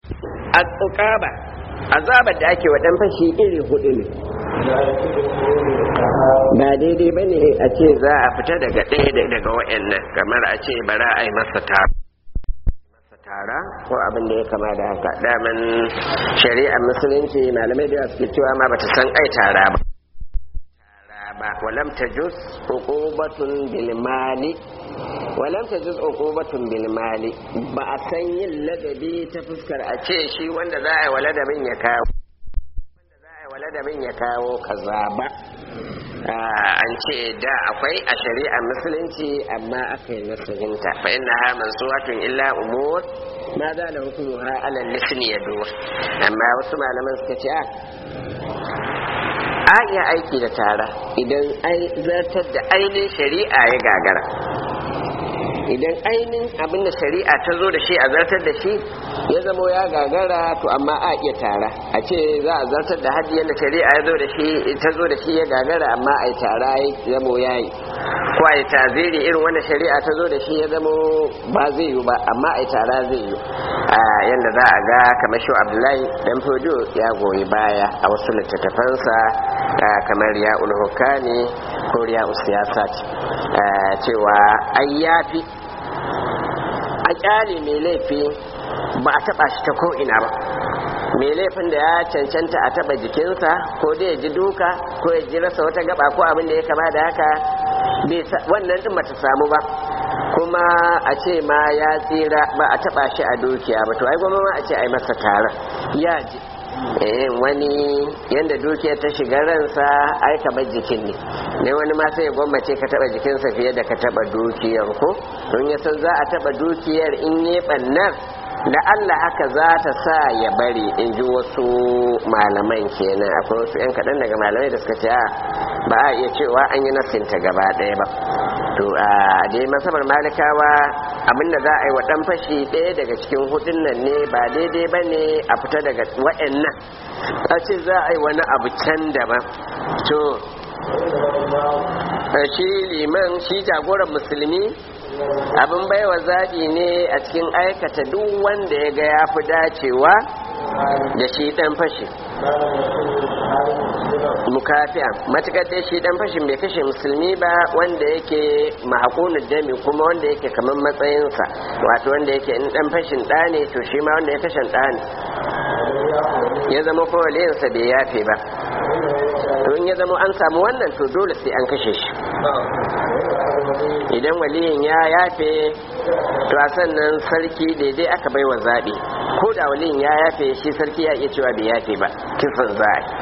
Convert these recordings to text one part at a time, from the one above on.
a tsukaba azabar da ake wa dan fashi iri hudu ne ba daidai ba ne a ce za a fita daga ɗaya daga wa'annan kamar a ce bara a yi masa tara ko abin da ya kama da haka daman shari'ar musulunci malamai da suke cewa ma bata san ai tara ba ba walam tajuz uqubatun bil mali walam tajuz uqubatun bil mali ba a san yin ladabi ta fuskar a ce shi wanda za a yi waladabin ya kawo wanda za a yi waladabin ya kawo kaza ba an ce da akwai a shari'ar musulunci amma aka yi nasirinta fa inna ha mansuwatun illa umur ma za da hukumu ha alal lisni ya duwa amma wasu malaman suka ce a iya aiki da tara idan ai zartar da ainihin shari'a ya gagara idan ainihin abin da shari'a ta zo da shi a zartar da shi ya zamo ya gagara to amma a iya tara a ce za a zartar da hadi yadda shari'a ya zo da shi ta zo da shi ya gagara amma a yi tara ya zamo ya yi ko a yi taziri irin wanda shari'a ta zo da shi ya zamo ba zai yi ba amma a yi tara zai yi yadda za a ga kamar shi abdullahi dan fojo ya goyi baya a wasu littattafansa kamar ya ulhukani ko ya siyasa cewa ai yafi a kyale mai laifi ba a taba shi ta ko'ina ba mai laifin da ya cancanta a taba jikinsa ko da ya ji duka ko ya ji rasa wata gaba ko abin da ya kama da haka wannan din bata samu ba kuma a ce ma ya tsira ba a taba shi a dukiya ba to ai goma ma a ce ai masa taron ya ji wani yadda dukiyar ta shiga ransa ai kamar jikin ne ne wani ma sai ya gwammace ka taba jikinsa fiye da ka taba dukiyar ko don ya san za a taba dukiyar in yi bannar da Allah haka za ta sa ya bari in ji wasu malaman kenan akwai wasu 'yan kaɗan daga malamai da suka ce ba a iya cewa an yi nasinta gaba ɗaya ba to a dai masabar malikawa abinda za a yi wa ɗan fashi ɗaya daga cikin hudun nan ne ba daidai ba ne a fita daga waɗannan a ce za a yi wani abu can daban to shi liman shi jagoran musulmi abin baiwa zaɓi ne a cikin aikata duk wanda ya ga ya fi dacewa da shi ɗan fashi mukafiya matukar dai shi ɗan fashin bai kashe musulmi ba wanda yake mahakunan dami kuma wanda yake kamar matsayinsa wato wanda yake in ɗan fashin ɗa ne to shi ma wanda ya kashe ɗa ne ya zama kuma waliyinsa bai yafe ba to in ya zama an samu wannan to dole sai an kashe shi idan waliyin ya yafe to a sannan sarki daidai aka bai wa zaɓi ko da waliyin ya yafe shi sarki ya iya cewa bai yafe ba kisan za a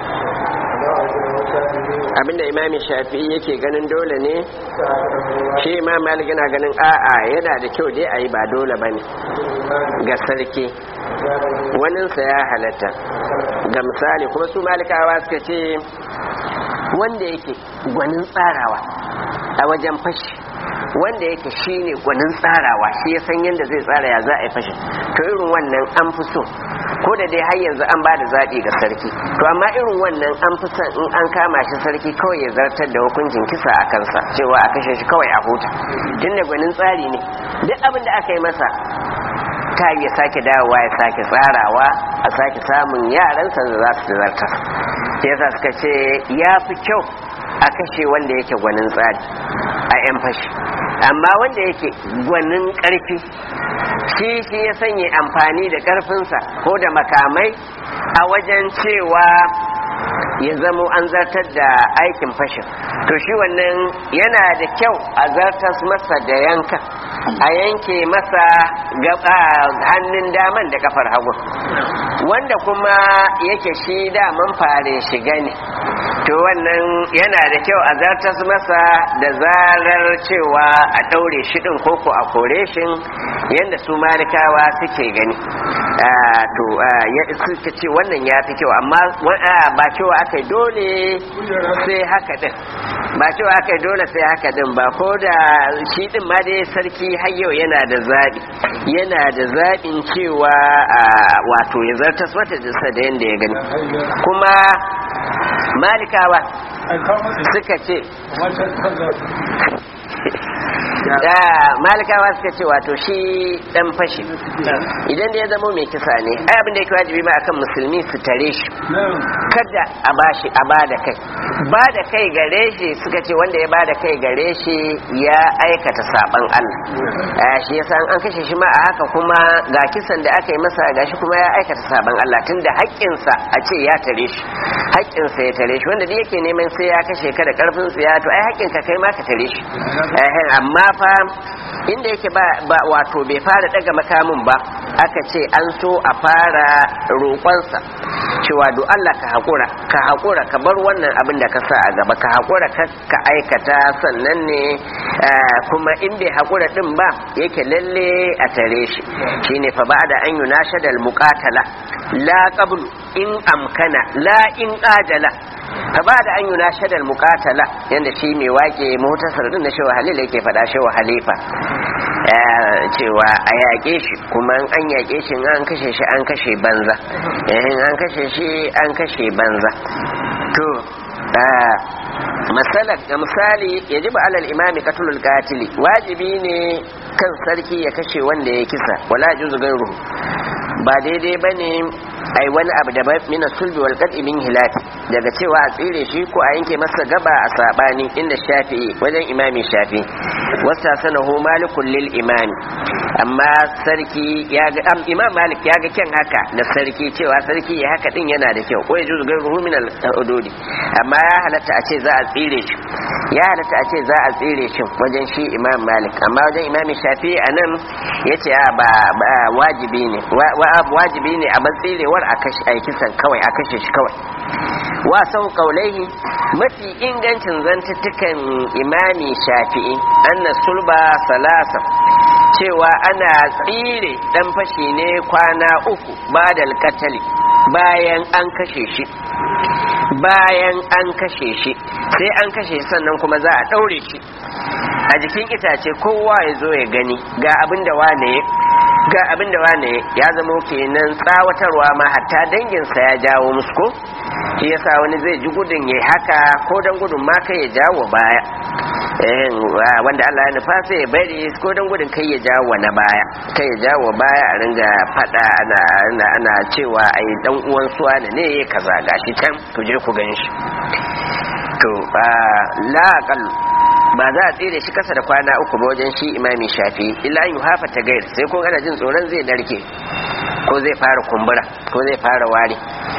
abinda imami shafi yake ganin dole ne shi imam malik yana ganin a'a yana da kyau dai a yi ba dole ba ne ga sarki waninsa ya halatta ga misali kuma su malikawa suka ce wanda yake gwanin tsarawa a wajen fashi wanda yake shi ne gwanin tsarawa shi ya san yadda zai tsara ya za a yi fashi to irin wannan an fi so ko da dai har yanzu an ba da zaɓi ga sarki to amma irin wannan an fi son in an kama shi sarki kawai ya zartar da hukuncin kisa a kansa cewa a kashe shi kawai a huta tun da gwanin tsari ne duk abin da aka yi masa ta ya sake dawowa ya sake tsarawa a sake samun yaransa da za su zartar yasa suka ce ya fi kyau a kashe wanda yake gwanin tsari a 'yan fashi amma wanda yake gwanin ƙarfi shi shi ya sanya amfani da ƙarfinsa ko da makamai a wajen cewa ya zamo an zartar da aikin fashin to shi wannan yana da kyau a zartar masa da yankan a yanke masa hannun daman da kafar hagu wanda kuma yake shi daman fare shiga ne to wannan yana da kyau a zartas masa da zarar cewa a ɗaure shi ɗin koko a kore shi yadda su malikawa suke gani to suka ce wannan ya fi kyau amma ba cewa aka dole sai haka ɗin ba cewa aka dole sai haka ɗin ba ko da shi ɗin ma dai sarki har yau yana da zaɓi yana da zaɓin cewa wato ya zartas mata da yadda ya gani kuma malikawa suka ce da malikawa suka ce wato shi dan fashi idan da ya zama mai kisa ne ai abin da yake wajibi ma akan musulmi su tare shi kada a bashi a bada kai ba da kai gare shi suka ce wanda ya ba da kai gare shi ya aikata saban Allah shi yasa an kashe shi ma a haka kuma ga kisan da aka yi masa gashi kuma ya aikata saban Allah tunda haƙƙinsa a ce ya tare shi haƙƙinsa ya tare shi wanda duk yake neman sai ya kashe ka da ƙarfin tsiya to ai haƙƙinka kai ma ka tare shi amma fa inda yake ba wato bai fara daga makamin ba aka ce an so a fara roƙonsa cewa do Allah ka haƙura ka haƙura ka bar wannan abin da ka sa a gaba ka haƙura ka aikata sannan ne kuma in bai haƙura din ba yake lalle a tare shi shine fa ba'da an yunashada al-muqatala la qablu in amkana la in ajala fa ba'da an yunashada al-muqatala yanda shi mai wake mutasar din na shewa halil yake faɗa shewa halifa cewa a yaƙe shi kuma an yaƙe shi an kashe shi an kashe banza an kashe shi an kashe banza to masalar ga misali ya ji alal imami katulul katili wajibi ne kan sarki ya kashe wanda ya kisa wala juzu gairu ba daidai ba ne ai wani abu da mina sulbi wal qad'i min hilati daga cewa a tsire shi ko a yanke masa gaba a sabani inda shafi'i wajen imami shafi wasta sanahu malikul lil imami amma sarki ya ga am imam malik ya ga kyan haka da sarki cewa sarki ya haka din yana da kyau ko ya juzu gairu min al ududi amma ya halatta a ce za a tsire shi ya halatta a ce za a tsire shi wajen shi imam malik amma wajen imami shafi a nan ya ce ba wajibi ne wajibi ne a matsirewar a kashe aikisan kawai a kashe shi kawai wa sau kaulaihi mafi ingancin zantuttukan imami shafi'i anna sulba salasa cewa ana tsire dan fashi ne kwana uku ba da alkatali bayan an kashe shi bayan an kashe shi sai an kashe shi sannan kuma za a ɗaure shi a jikin itace kowa ya zo ya gani ga abin da wane ga abin da wane ya zama kenan tsawatarwa ma hatta danginsa ya jawo musu ko shi yasa wani zai ji gudun ya haka ko dan gudun ma kai ya jawo baya wanda Allah ya nufa sai ya bari ko dan gudun kai ya jawo na baya kai ya jawo baya a ringa fada ana ana, ana cewa ai dan uwan suwa ne kaza gashi can ku je ku gan shi to la aqallu ba za a tsere shi kasa da kwana uku ba wajen shi imami shafi illa yi hafa ta gair sai ko ana jin tsoron zai narke ko zai fara kumbura ko zai fara wari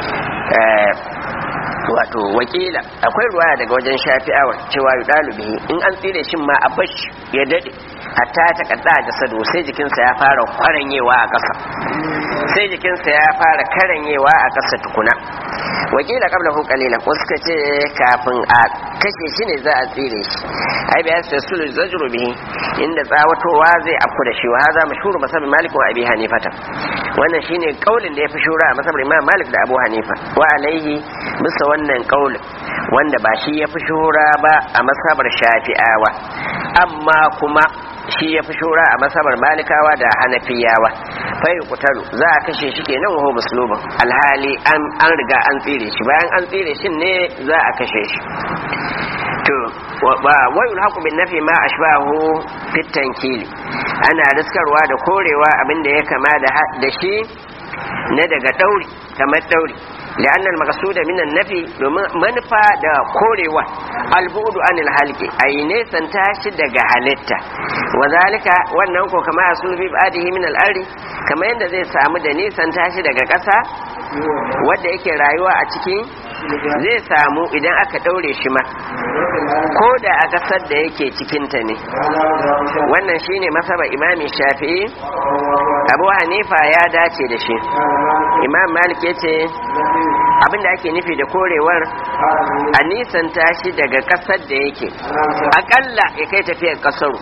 wato wakila akwai ruwaya daga wajen shafi'awar cewa yi ɗalibi in an tsire shi ma a bashi ya daɗe hatta ta kadda a jasado sai jikinsa ya fara kwaranyewa a ƙasa sai jikinsa ya fara karanyewa a ƙasa tukuna wakila kabla hu kalila wasu ka ce kafin a kashe shi ne za a tsire shi ai bayan sai sulu zajru bihi inda tsawatowa zai afku da shi wa haza mashhuru masab malik wa abi hanifata wannan shine kaulin da ya fi shura a masabar imam malik da abu hanifa wa alaihi bisa wannan kaulin wanda ba shi ya fi shura ba a masabar shafi'awa amma kuma shi ya fi shura a masabar malikawa da hanafiyawa fai kutalu za a kashe shi kenan waho musulubin alhali an riga an tsire shi bayan an tsire shi ne za a kashe shi to wayul haku bin nafi ma ashbahu fitan kili ana riskarwa da korewa abinda ya kama da shi na daga dauri kamar dauri لأن المقصود من النفي منفى دا كوريوا البعد عن الحلق أي نيسان تاشد دا حالتا وذلك وأنه كما يصول في بعده من الأرض كما يند زي سامو دا نيسان تاشد دا قصة wadda yake rayuwa a cikin zai samu idan aka daure shi ma ko da a kasar da yake cikinta ne wannan shine masaba imami shafi'i abu hanifa ya dace da shi imam malik ya ce abinda ake nufi da korewar a nisan tashi daga kasar da yake akalla ya kai tafiyar kasar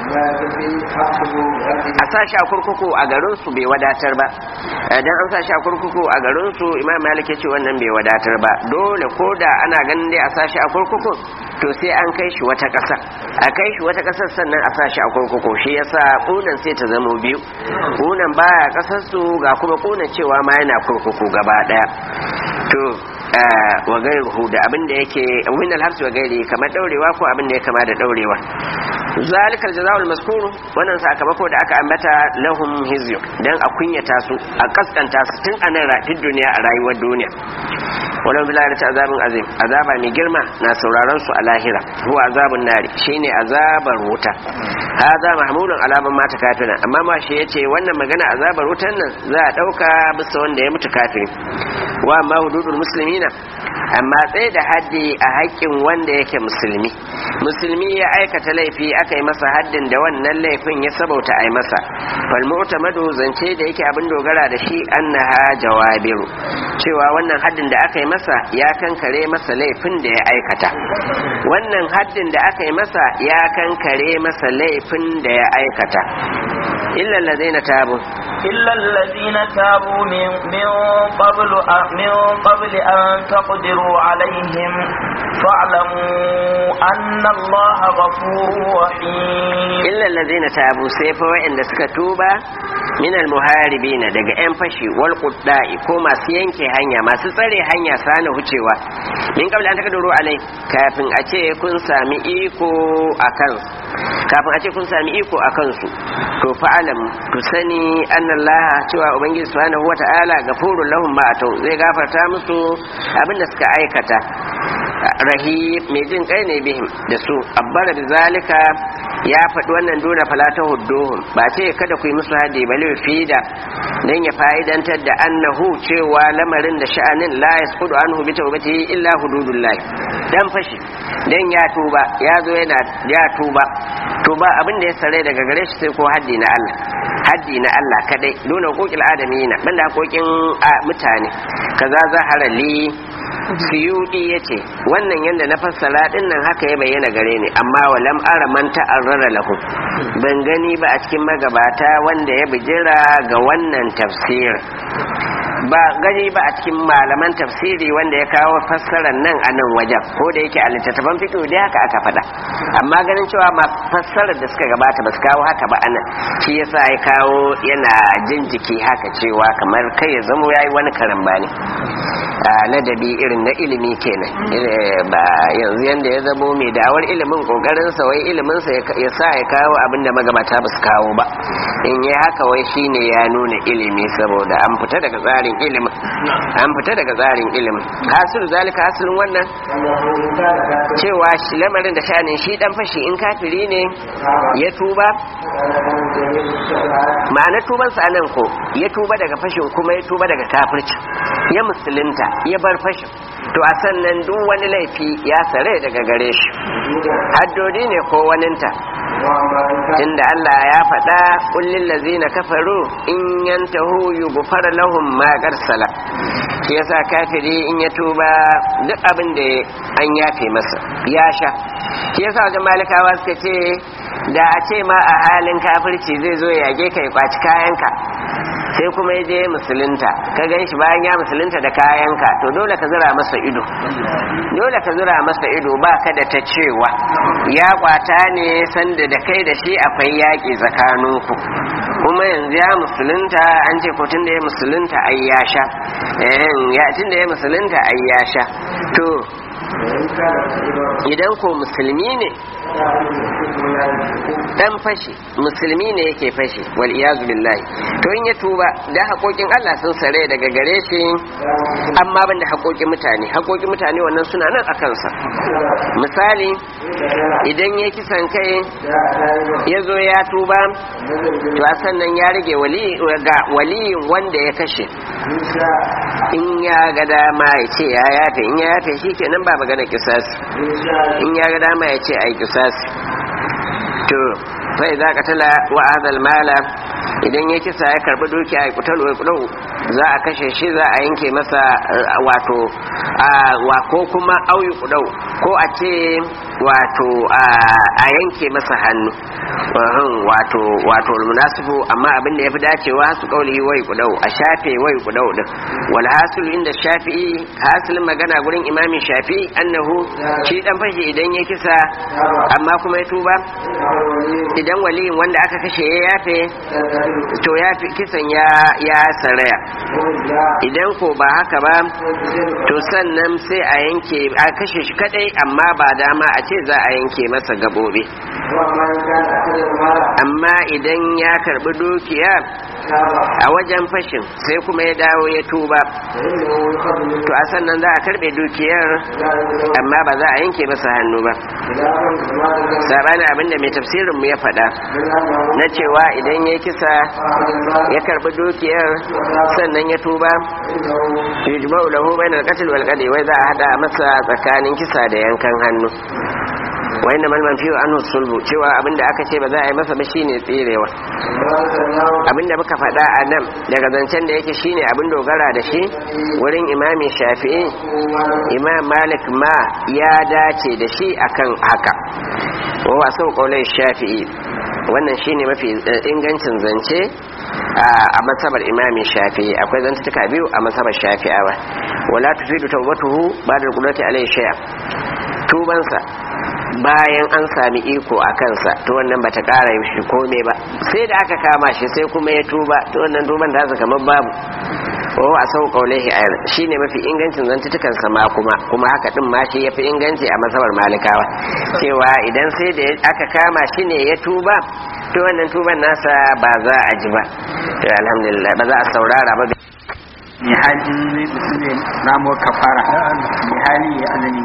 a sashi a kurkuku a garinsu bai wadatar ba idan an sashi a kurkuku a garinsu imam malik ya ce wannan bai wadatar ba dole ko da ana ganin dai a sashi a kurkuku to sai an kai shi wata ƙasa a kai shi wata ƙasar sannan a sashi a kurkuku shi yasa kunan sai ta zama biyu kunan baya ƙasar su ga kuma kunan cewa ma yana kurkuku gaba ɗaya to wa gairuhu da abin da yake min alhabsu wa gairi kamar daurewa ko abin da ya kama da daurewa zalikal jazaa'ul mazkuru wannan sakamako da aka ambata lahum hizyu dan a kunyata su a kaskanta su tun a nan rafin duniya a rayuwar duniya walau bil ta azabin azim azaba mai girma na sauraron su a lahira huwa azabun nari shine azabar wuta hada mahmudun alaman mata kafina amma ma shi yace wannan magana azabar wutan nan za a dauka bisa wanda ya mutu kafiri wa amma hududul muslimina amma tsaye da haddi a haƙƙin wanda yake musulmi musulmi ya aikata laifi aka yi masa haddin da wannan laifin ya sabauta a yi masa falmu'tamadu zance da yake abin dogara da shi annaha jawabiru cewa wannan haddin da aka yi masa ya kankare masa laifin da ya aikata wannan haddin da aka yi masa ya kankare masa laifin da ya aikata illa allazina tabu إلا الذين تابوا من من قبل من قبل أن تقدروا عليهم فاعلموا أن الله غفور رحيم illa allazina tabu sai fa wa'anda suka tuba min almuharibin daga yan fashi wal qudda'i ko masu yanke hanya masu tsare hanya sana hucewa min qabla an takaduru alai kafin a ce kun sami iko akan kafin a ce kun sami iko akan su to fa'alam ku sani annallaha cewa ubangiji subhanahu wata'ala gafurul lahum ma atau zai gafarta musu abinda suka aikata rahim mai jin kai ne bihim da su abbara da zalika ya faɗi wannan duna falata hudduhum ba ce kada ku yi musu hadi ba fida dan ya fa'idantar da annahu cewa lamarin da sha'anin la yasqudu anhu bi tawbatihi illa hududullah dan fashi dan ya tuba ya zo yana ya tuba tuba abin da ya sare daga gare shi sai ko haddi na Allah haddi na Allah kadai dole kokil adamina banda hakokin mutane kaza zahara li suyudi ya ce wannan yadda na fassara din nan haka ya bayyana gare ni amma walam ara man ta'arrara lahu ban gani ba a cikin magabata wanda ya bijira ga wannan tafsir ba gani ba a cikin malaman tafsiri wanda ya kawo fassarar nan a nan wajen ko da yake a littattafan fito dai haka aka faɗa amma ganin cewa ma fassarar da suka gabata ba su kawo haka ba anan shi yasa ya kawo yana jin jiki haka cewa kamar kai ya zamo yayi wani karambani ladabi irin na ilimi kenan ba yanzu yanda ya zamo mai dawar ilimin kokarin sa wai ilimin sa ya sa ya kawo abin da magabata ba su kawo ba in yi haka wai shine ya nuna ilimi saboda an fita daga tsarin ilimin an fita daga tsarin ilimin hasilu zalika hasilin wannan cewa shi lamarin da shanin shi dan fashi in kafiri ne ya tuba ma'ana tubansa anan ko ya tuba daga fashin kuma ya tuba daga kafirci ya musulunta ya bar fashin to a sannan duk wani laifi ya sare daga gare shi haddodi ne ko waninta tunda Allah ya faɗa kullin lazina kafaru in yantahu yughfar lahum ma qarsala shi yasa kafiri in ya tuba duk abin da an yafe masa ya sha shi yasa wajen malikawa suka ce da a ce ma a halin kafirci zai zo ya yage kai kwaci kayanka sai kuma ya je musulunta ka gan shi bayan ya musulunta da kayanka to dole ka zura masa ido dole ka zura masa ido ba ka da ta cewa ya kwata ne sanda da kai da shi akwai yaƙi tsakaninku kuma yanzu ya musulunta an ce ko tun da ya musulunta ai ya sha ya tun da ya musulunta ai ya sha to idan ko musulmi ne dan fashi musulmi ne yake fashi wal iyazu billahi to in ya tuba da haƙoƙin Allah sun sare daga gare shi amma ban da haƙoƙin mutane haƙoƙin mutane wannan suna nan a kansa misali idan ya kisan kai ya zo ya tuba to a sannan ya rage ga waliyin wanda ya kashe in ya ga dama ya ce ya yafe in ya yafe shi kenan ba magana kisasi in ya ga dama ya ce ai kisasi to fa idza qatala wa hadal mala idan ya kisa ya karbi dukiya ya kutal wa kudau za a kashe shi za a yanke masa wato wa ko kuma auyi kudau ko a ce wato a yanke masa hannu wato wato munasibu amma abin da yafi dacewa su kauli wai kudau a shafe wai kudau din wal hasil inda shafi'i hasilin magana gurin imamin shafi'i annahu shi dan fashi idan ya kisa amma kuma ya tuba idan waliyin wanda aka kashe ya yafe to ya fi kisan ya ya saraya idan ko ba haka ba to sannan sai a yanke a kashe shi kadai amma ba dama a ce za a yanke masa gabobe amma idan ya karbi dukiya a wajen fashin sai kuma ya dawo ya tuba to a sannan za a karbe dukiyar amma ba za a yanke masa hannu ba sabanin abinda mai tafsirin mu ya faɗa na cewa idan ya kisa ya karbi dukiyar sannan ya tuba yujma'u lahu bainal qatl wal qadi wai za a hada masa tsakanin kisa da yankan hannu wa inna mal man fiyu anhu sulbu cewa abinda aka ce ba za a yi masa ba shine tsirewa abinda muka faɗa a nan daga zancen da yake shine abin dogara da shi wurin imami shafi'i imam malik ma ya dace da shi akan haka wa sau kaulai shafi'i wannan shine mafi ingancin zance a masabar imami shafi'i akwai zantuka biyu a masabar shafi'awa wala tufidu tawbatuhu ba da qudati alai shay'a tubansa bayan an sami iko a kansa to wannan bata kara shi komai ba sai da aka kama shi sai kuma ya tuba to wannan tuban da haka kamar babu wa a sau kaulehi a shi ne mafi ingancin zantutukan sama kuma kuma haka din ma shi yafi inganci a masabar malikawa cewa idan sai da aka kama shi ne ya tuba to wannan tuban nasa ba za a ji ba to alhamdulillah ba za a saurara ba mai hali zai su ne ramuwar kafara mai hali ya azumi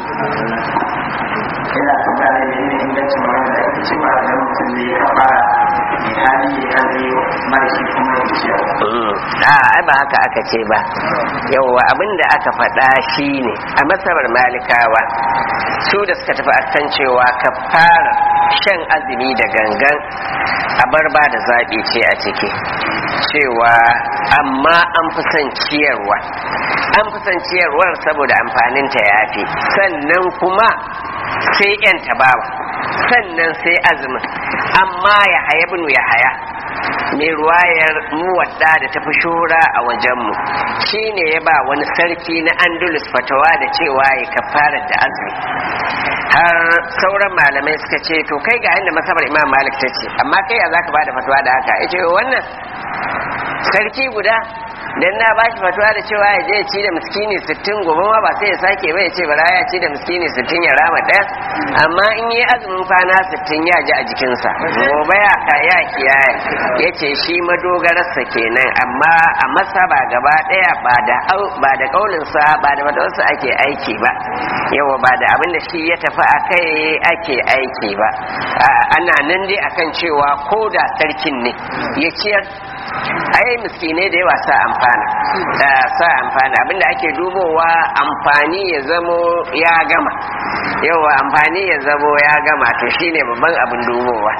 yana tambaya ne ne ingancin magana da ake cewa da mutum zai yi kafara mai hali ya azumi mara shi kuma ya ce a ai ba haka aka ce ba yawwa abinda aka faɗa shine a masabar malikawa su da suka tafi akan cewa kafara shan azumi da gangan a bar ba da zaɓi ce a ciki cewa amma an fi son ciyarwa an fi son ciyarwar saboda amfaninta ya fi sannan kuma sai yan tabawa sannan sai azumin amma ya haya binu ya haya mai ruwayar muwadda da tafi shura a wajenmu shine ya ba wani sarki na andalus fatawa da cewa ya kafara da azumi har sauran malamai suka ce to kai ga inda masabar imam malik ta ce amma kai ya zaka bada fatawa da haka ya ce wannan sarki guda dan na bashi fatuwa da cewa ya je ya ci da miskini 60 gobe ma ba sai ya sake ba ya ce bara ya ci da miskini 60 ya rama ɗaya amma in yi azumin kwana 60 ya ji a jikinsa gobe ya ka ya kiyaye ya ce shi madogararsa kenan amma a masa ba gaba ɗaya ba da ba da kaulinsa ba da fatawarsa ake aiki ba yawa ba da abin da shi ya tafi a kai ake aiki ba ana nan dai akan cewa ko da sarkin ne ya ciyar ai miskinai da yawa sa amfana da sa amfana abinda ake dubowa amfani ya zamo ya gama yawa amfani ya zamo ya gama to shine babban abin dubowa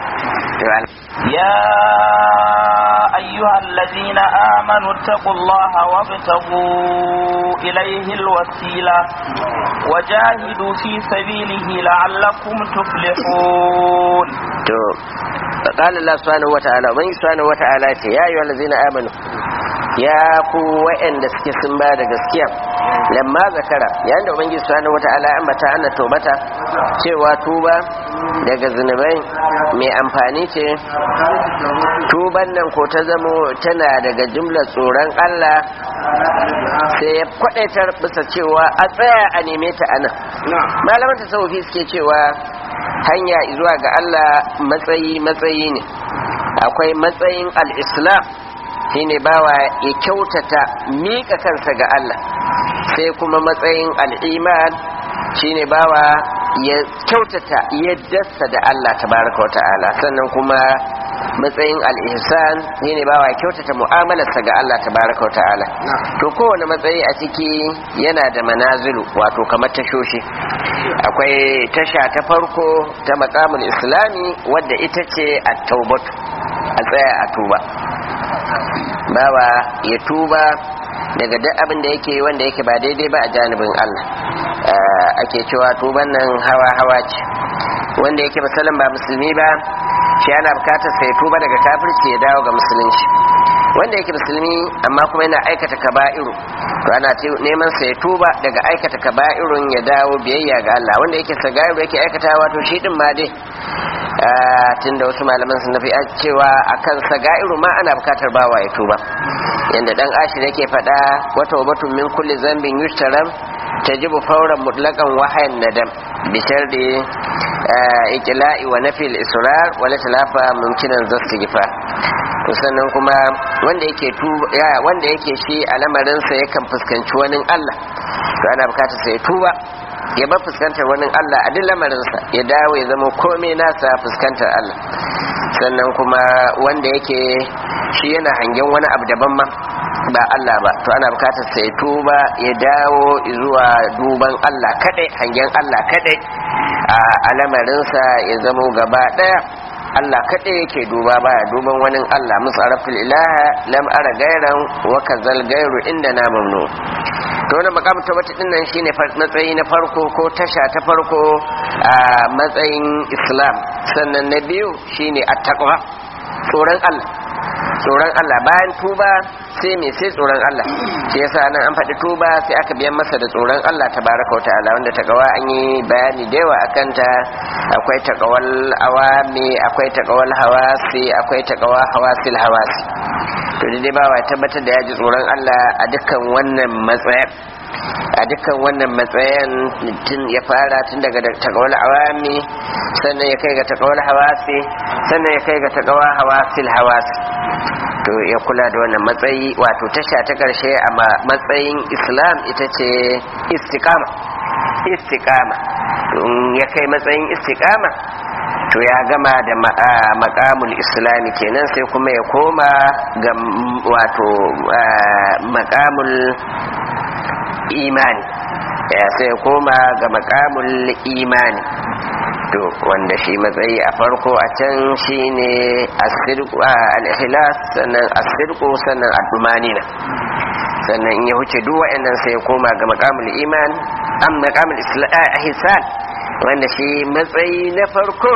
يا أيها الذين آمنوا اتقوا الله وابتغوا إليه الوسيلة وجاهدوا في سبيله لعلكم تفلحون قال الله سبحانه وتعالى من سبحانه وتعالى يا أيها الذين آمنوا ya ku wa'anda suke sun ba da gaskiya lamma zakara yayin da ubangiji subhanahu wata'ala ya ambata ana tobata cewa tuba daga zunubai mai amfani ce tuban nan ko ta zamo tana daga jumlar tsoron Allah sai ya kwadaitar bisa cewa a tsaya a neme ta anan malaman tasawufi suke cewa hanya zuwa ga Allah matsayi matsayi ne akwai matsayin al-islam shine bawa ya kyautata miƙa kansa ga Allah sai kuma matsayin al'iman shine bawa ya kyautata yaddarsa da Allah tabaraka wata'ala sannan kuma matsayin al'ihsan shine bawa ya kyautata mu'amalarsa ga Allah tabaraka wata'ala to kowane matsayi a ciki yana da manazilu wato kamar tashoshi akwai tasha ta farko ta makamul islami wadda ita ce a taubatu a tsaya a tuba bawa ya tuba daga duk abin da yake wanda yake ba daidai ba a janibin Allah ake cewa tuban nan hawa hawa ce wanda yake misalin ba musulmi ba shi ana bukatar sai tuba daga kafirci ya dawo ga musulunci wanda yake musulmi amma kuma yana aikata kaba'iru to ana neman sa ya tuba daga aikata kaba'irun ya dawo biyayya ga Allah wanda yake sagairu yake aikatawa to shi din ma dai tun da wasu malaman sun nafi cewa akan sagairu ma ana bukatar bawa ya tuba yanda dan ashir yake faɗa wata wabatun min kulli zambin yushtaram tajibu fauran mutlakan wahayan nadam bi shardi ikila'i wa nafil israr wala talafa mumkinan zastighfar to sannan kuma wanda yake tuba ya wanda yake shi a lamarin sa yakan fuskanci wani Allah to ana bukatar sai tuba ya bar fuskantar wani Allah a duk lamarin sa ya dawo ya zama komai nasa fuskantar Allah sannan kuma wanda yake shi yana hangen wani abu daban ma ba Allah ba to ana bukatar sai tuba ya dawo zuwa duban Allah kadai hangen Allah kadai a lamarinsa ya zamo gaba daya Allah kadai yake duba baya duban wani Allah musarrafil ilaha lam ara gairan wa kazal gairu inda na mamnu to wannan makamu tabbata din nan shine matsayi na farko ko tasha ta farko a matsayin Islam sannan na biyu shine at-taqwa tsoron Allah tsoron Allah bayan tuba sai me sai tsoron Allah shi yasa nan an faɗi tuba sai aka biyan masa da tsoron Allah tabaraka wa ta'ala wanda takawa an yi bayani da yawa akan ta akwai takawal awami akwai takawal hawasi akwai takawa hawasil hawasi to dai ba wa tabbatar da ya ji tsoron Allah a dukkan wannan matsayin a dukkan wannan matsayin tun ya fara tun daga takawal awami sannan ya kai ga takawal hawasi sannan ya kai ga takawa hawasil hawasi to ya kula da wannan matsayi wato tasha ta karshe a matsayin islam ita ce istiqama istiqama ya kai matsayin istiqama to ya gama da makamul islami kenan sai kuma ya koma ga wato makamul imani ya sai ya koma ga makamul imani to wanda shi matsayi a farko a can shine asirku al-ikhlas sannan asirku sannan ad-dumanina sannan in ya huce duk wa'annan sai ya koma ga maqamul iman am maqamul ihsan wanda shi matsayi na farko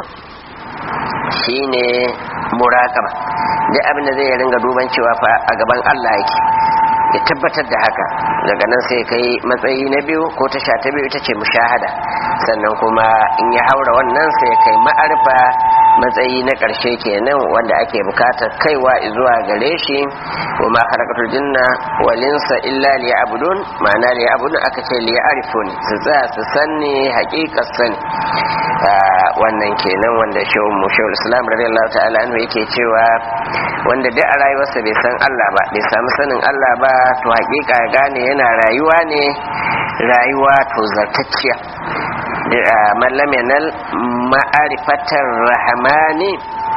shine muraqaba duk abin da zai ringa duban cewa fa a gaban Allah yake ya tabbatar da haka daga nan sai kai matsayi na biyu ko tasha ta biyu ita ce mushahada sannan kuma in ya haura wannan sai kai ma'arfa matsayi na ƙarshe kenan wanda ake bukatar kaiwa zuwa gare shi wa ma khalaqatul jinna wal insa illa liya'budun ma'ana liya'budun aka ce liya'rifuni su tsaya su sanni haƙiƙar sani wannan kenan wanda shehu mu shehu islam radiyallahu ta'ala anhu yake cewa wanda duk a rayuwarsa bai san Allah ba bai samu sanin Allah ba to haƙiƙa ya gane yana rayuwa ne rayuwa to zartacciya mallam yanal ma'arifatar rahmani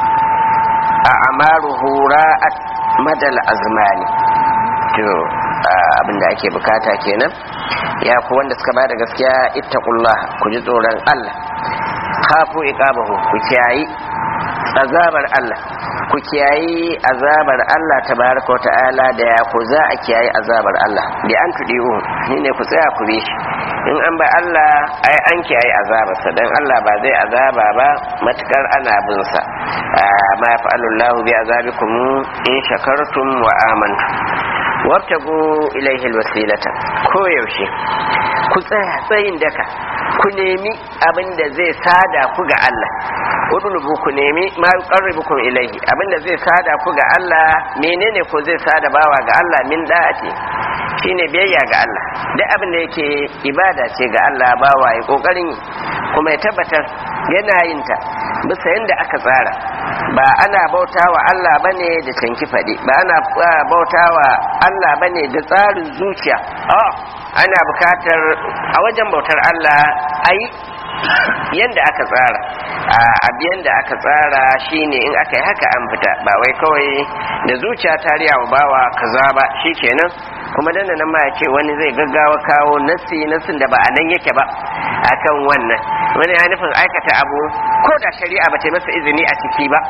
a amaruhu ra'at madal azmani to abinda ake bukata kenan ya ku wanda suka bada gaskiya ittaqullah ku ji tsoron Allah khafu iqabahu ku kiyayi azabar Allah ku kiyayi azabar Allah tabaraka wa ta'ala da ya ku za a kiyayi azabar Allah bi an tudihu ne ku tsaya ku bi shi in an ba Allah ai an kiyaye azabarsa dan Allah ba zai azaba ba matukar ana bin sa ma yaf'alullahu bi azabikum in shakartum wa amantum wabtagu ilaihi alwasilata ko yaushe ku tsaya tsayin daka ku nemi abin da zai sada ku ga Allah udulubu ku nemi ma yuqarribukum ilaihi abin da zai sada ku ga Allah menene ko zai sada bawa ga Allah min da'ati shine biyayya ga Allah duk abin da yake ibada ce ga Allah bawa ya kokarin yi kuma ya tabbatar yana yin ta bisa yadda aka tsara ba ana bautawa Allah bane da canki faɗi ba ana bautawa Allah bane da tsarin zuciya ana bukatar a wajen bautar Allah a yi yadda aka tsara a biyan da aka tsara shine in aka yi haka an fita ba wai kawai da zuciya ta riya wa bawa kaza ba shikenan kuma dan nan ma ya ce wani zai gaggawa kawo nasi nasin da ba a nan yake ba akan wannan wani ya nufin aikata abu ko da shari'a ba ta masa izini a ciki ba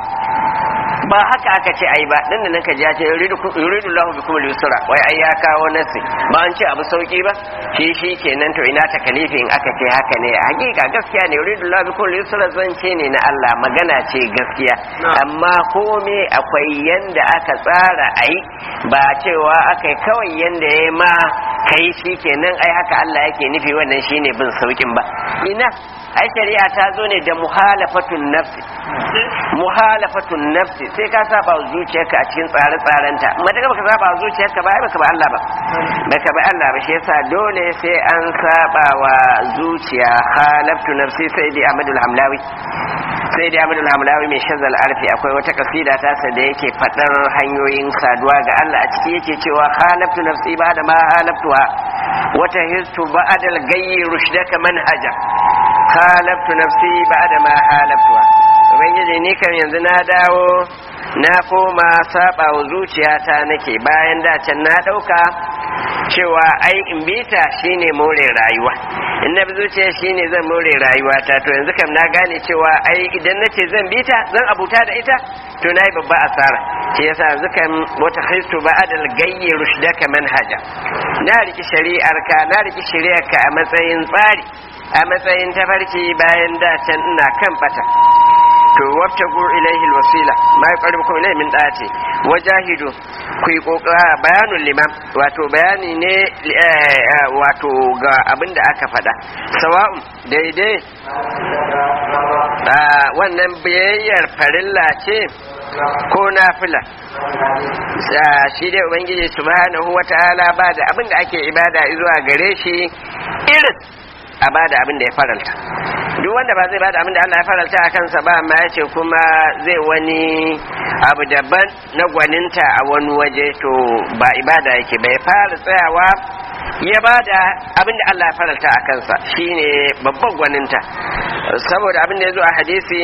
ba haka aka ce ai ba dan nan ka ji ya ce yuridu lahu bikum al-yusra wai ai ya kawo nasi ba an ce abu sauki ba shi shi kenan to ina takalifin aka ce haka ne hakika gaskiya ne yuridu lahu bikum al-yusra zance ne na Allah magana ce gaskiya amma kome akwai yanda aka tsara ai ba cewa akai kawai yanda ya ma kai shi kenan ai haka Allah yake nufi wannan shine bin saukin ba ina ai shari'a ta zo ne da muhalafatun nafsi muhalafatun nafsi sai ka saba wa zuciyarka a cikin tsare-tsarenta mata baka saba wa zuciyarka ba ai baka ba Allah ba baka ba Allah ba shi yasa dole sai an saba wa zuciya khalaftu nafsi sai bi Ahmadul Hamlawi sai da Ahmadul Hamlawi mai shazal arfi akwai wata kasida ta sa da yake fadar hanyoyin saduwa ga Allah a ciki yake cewa khalaftu nafsi ba da ma halaftuha wata histu ba'dal gayyi rushdaka manhaja khalaftu nafsi ba da ma halaftuha ubangiji ni kan yanzu na dawo na koma saba wa zuciyata nake bayan da can na dauka cewa ai in bita shine more rayuwa in na bi zuciya shine zan more rayuwa ta to yanzu kam na gane cewa ai idan nace zan bita zan abuta da ita to nayi babba asara shi yasa yanzu kam wata khistu ba'dal gayyi rushdaka manhaja na riki shari'ar ka na riki shari'ar ka a matsayin tsari a matsayin tafarki bayan da can ina kan bata to wabtagu ilaihi alwasila ma yuqarribukum ilayhi min da'ati wajahidu ku yi kokara bayanul liman wato bayani ne wato ga abin da aka faɗa sawa'un daidai wannan biyayyar farilla ce ko nafila shi dai ubangiji subhanahu wata'ala ba da abin da ake ibada zuwa gare shi irin a ba da abin da ya faralta duk wanda ba zai ba da abin da Allah ya faralta a kansa ba amma ya ce kuma zai wani abu daban na gwaninta a wani waje to ba ibada yake bai fara tsayawa ya ba da abin da Allah ya faralta a kansa shine babban gwaninta saboda abin da ya zo a hadisi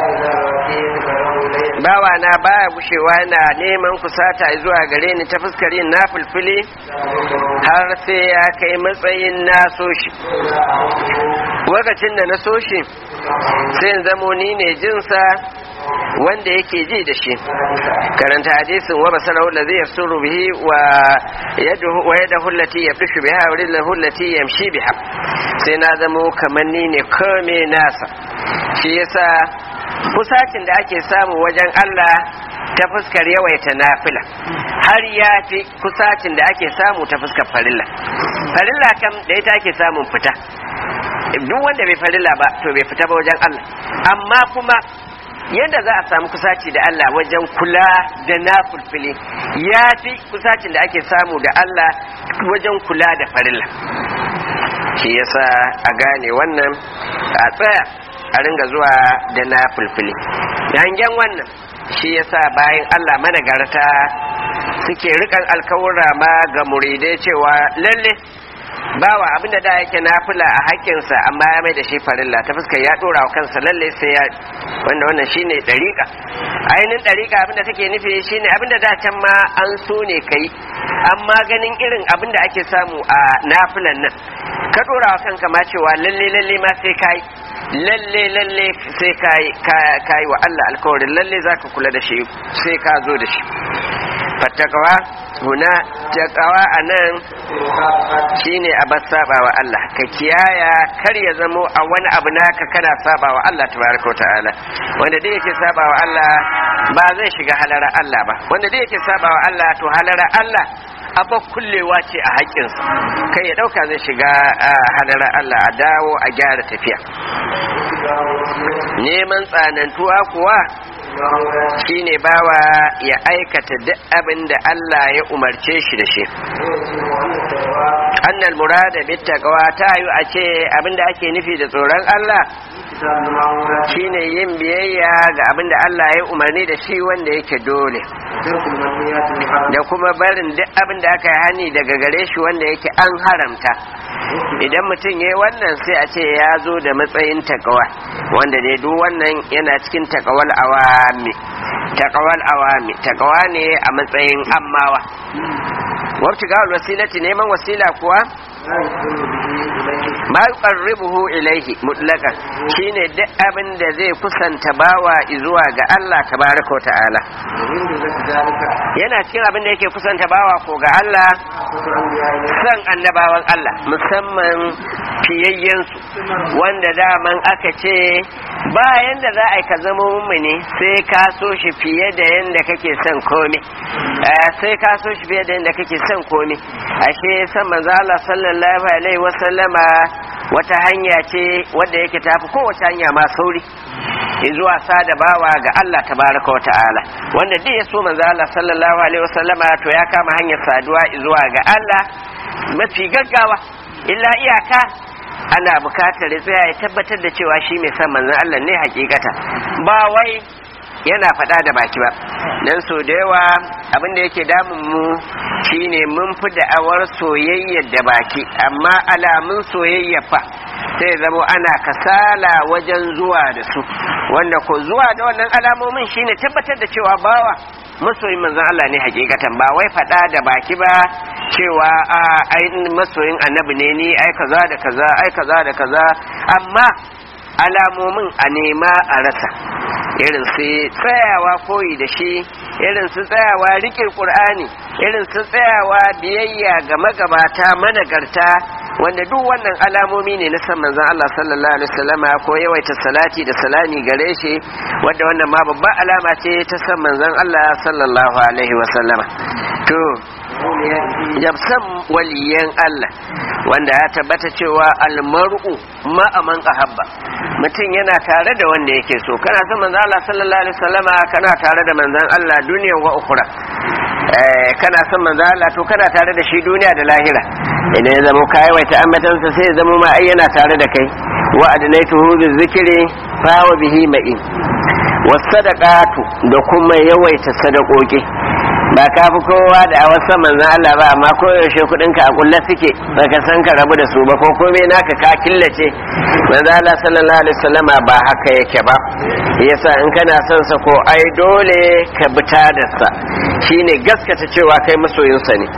bawa na baya gushewa yana neman kusata zuwa gare ni ta fuskar yin nafulfuli har sai ya kai matsayin na so shi lokacin da na so shi sai zamo ni ne jinsa wanda yake ji da shi karanta hadisin wa basarahu allazi yasuru bihi wa yaduhu wa yadahu allati yabshu biha wa rijluhu allati yamshi biha sai na zamo kamar ni ne kome nasa shi yasa kusacin da ake samu wajen Allah ta fuskar yawaita nafila har ya fi kusacin da ake samu ta fuskar farilla farilla kam da ita ake samun fita duk wanda bai farilla ba to bai fita ba wajen Allah amma kuma yadda za a samu kusaci da Allah wajen kula da nafulfili ya fi kusacin da ake samu da Allah wajen kula da farilla shi yasa a gane wannan a tsaya a ringa zuwa da nafulfili hangen wannan shi yasa bayan Allah managarta suke rikan alkawura ma ga muridai cewa lalle bawa abinda da yake nafila a haƙƙinsa amma ya mai da shi farilla ta fuskar ya ɗora wa kansa lalle sai ya wanda wannan shine ɗariƙa ainihin ɗariƙa abinda take nufi shine abinda da can ma an so ne kai amma ganin irin abinda ake samu a nafilan nan ka ɗora wa kanka ma cewa lalle lalle ma sai kai lalle lalle sai kai wa Allah alkawarin lalle zaka kula da shi sai ka zo da shi fattakawa huna takawa a nan shine a bar saba wa Allah ka kiyaya kar ya zamo a wani abu naka kana saba wa Allah tabaraka wa ta'ala wanda dai yake saba wa Allah ba zai shiga halara Allah ba wanda dai yake saba wa Allah to halara Allah abba kullewa ce a haƙƙinsa kai ya ɗauka zai shiga halara Allah a dawo a gyara tafiya neman tsanantuwa kuwa shine bawa ya aikata duk abin da Allah ya umarce shi da shi annal murada bittaqwa ta yi a ce abin da ake nufi da tsoron Allah shine yin biyayya ga abin da Allah ya umarni da shi wanda yake dole da kuma barin duk abin da aka hani daga gare shi wanda yake an haramta idan mutum ya yi wannan sai a ce ya zo da matsayin takawa wanda dai duk wannan yana cikin takawal awami takawal awami takawa ne a matsayin ammawa wabta ga wasilati neman wasila kuwa ma yuqarribuhu ilaihi mutlaqan shine duk abin da zai kusanta bawa zuwa ga Allah tabaraka ta'ala yana cikin abin da yake kusanta bawa ko ga Allah san annabawan Allah musamman fiyayyensu wanda daman aka ce bayan da za a yi ka zama mummuni sai ka so shi fiye da yadda kake son komi sai ka so shi fiye da yadda kake son komi ashe san manzo Allah sallallahu alaihi wasallama wata hanya ce wadda yake tafi kowace hanya ma sauri zuwa sada bawa ga Allah tabaraka wa ta'ala wanda duk ya so manzo Allah sallallahu alaihi wasallama to ya kama hanyar saduwa zuwa ga Allah mafi gaggawa illa iyaka ana bukatar ya tsaya ya tabbatar da cewa shi mai son manzon Allah ne hakikata ba wai yana faɗa da baki ba dan so da yawa abin da yake damun mu shine mun fi da'awar soyayyar da baki amma alamun soyayya fa sai zamo ana kasala wajen zuwa da su wanda ko zuwa da wannan alamomin shine tabbatar da cewa bawa masoyin manzon Allah ne hakikatan ba wai faɗa da baki ba cewa a ai masoyin annabi ne ni ai kaza da kaza ai kaza da kaza amma alamomin a nema a rasa irin su tsayawa koyi da shi irin su tsayawa riƙe ƙur'ani irin su tsayawa biyayya ga magabata managarta wanda duk wannan alamomi ne na san manzon Allah sallallahu alaihi wasallama ko yawaita salati da salami gare shi wanda wannan ma babban alama ce ta san manzon Allah sallallahu alaihi wasallama to jabsan waliyan Allah wanda ya tabbata cewa almar'u ma'aman ahabba mutum yana tare da wanda yake so kana son manzon Allah sallallahu alaihi wasallama kana tare da manzon Allah duniya wa ukhra kana son manzon Allah to kana tare da shi duniya da lahira idan ya zama ka yawaita ambatansa sai ya zama ma ai yana tare da kai wa adnaituhu bizikri fa wa bihi ma'in wasadaqatu da kuma yawaita sadakoki ba ka fi kowa da a wasu manzan Allah ba amma koyaushe kudinka a kulle suke ba ka san ka rabu da su ba ko komai naka ka killace manzan Allah sallallahu alaihi wasallam ba haka yake ba yasa in kana son sa ko ai dole ka bi da sa shine gaskata cewa kai masoyinsa ne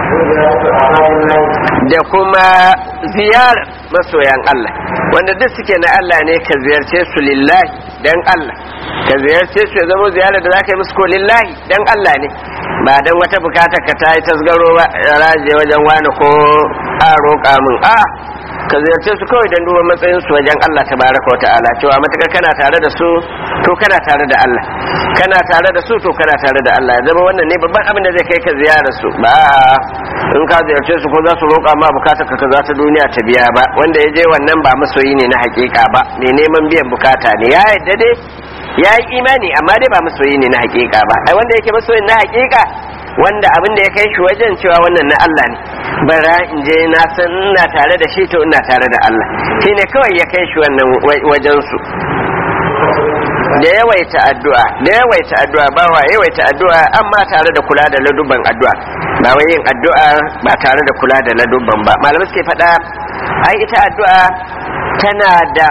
da kuma ziyarar masoyan Allah wanda duk suke na Allah ne ka ziyarce su lillahi dan Allah ka ziyarce su ya zama ziyarar da za ka yi musu ko lillahi dan Allah ne ba dan wata bukata ka ta yi tasgaro ba raje wajen wani ko a roƙa min a ka ziyarce su kawai dan duba matsayin su wajen Allah tabaraka wata'ala cewa matakar kana tare da su to kana tare da Allah kana tare da su to kana tare da Allah ya zama wannan ne babban abin da zai kai ka ziyarar su ba in ka ziyarce su ko za su roƙa ma bukatar ka za ta duniya ta biya ba wanda ya je wannan ba masoyi ne na hakika ba mai neman biyan bukata ne ya yadda dai ya yi imani amma dai ba masoyi ne na hakika ba ai wanda yake masoyin na hakika wanda abin da ya kai shi wajen cewa wannan na Allah ne bara in je na san ina tare da shi to ina tare da Allah shine kawai ya kai shi wannan wajen su da yawaita addu'a da yawaita addu'a ba wa yawaita addu'a amma tare da kula da ladubban addu'a ba wai yin addu'a ba tare da kula da ladubban ba malamai suke faɗa ai ita addu'a tana da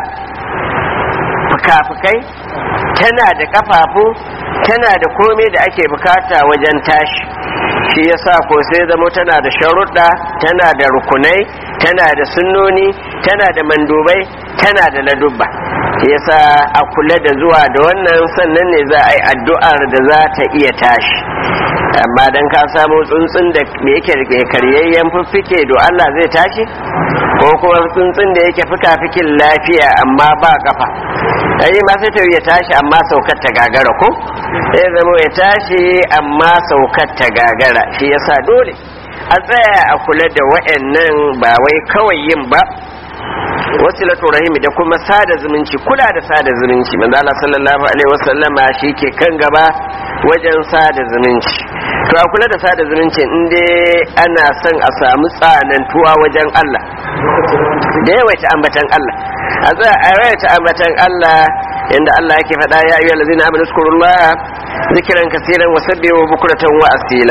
fuka-fukai tana da kafafu tana da komai da ake bukata wajen tashi shi yasa ko sai zamo tana da sharuɗa tana da rukunai tana da sunnoni tana da mandubai tana da ladubba yasa a kula da zuwa da wannan sannan ne za a yi addu'ar da za ta iya tashi amma dan ka samu tsuntsun da yake da karyayyen fiffike do Allah zai tashi ko kuma tsuntsun da yake fika-fikin lafiya amma ba kafa ayi ma sai ta ya tashi amma saukar ta gagara ko sai zama ya tashi amma saukar ta gagara shi yasa dole a tsaya a kula da wa'annan ba wai kawai yin ba wasilatu rahimi da kuma sada zumunci kula da sada zumunci manzo Allah sallallahu alaihi wasallama ke kan gaba wajen sada zumunci to a kula da sada zumunci in dai ana son a samu tsanantuwa wajen Allah da yawaita ambatan Allah a tsaya a yawaita ambatan Allah inda Allah yake faɗa ya ayyuhal ladzina amanu zkurullah zikran kaseeran wa sabbihu bukratan wa asila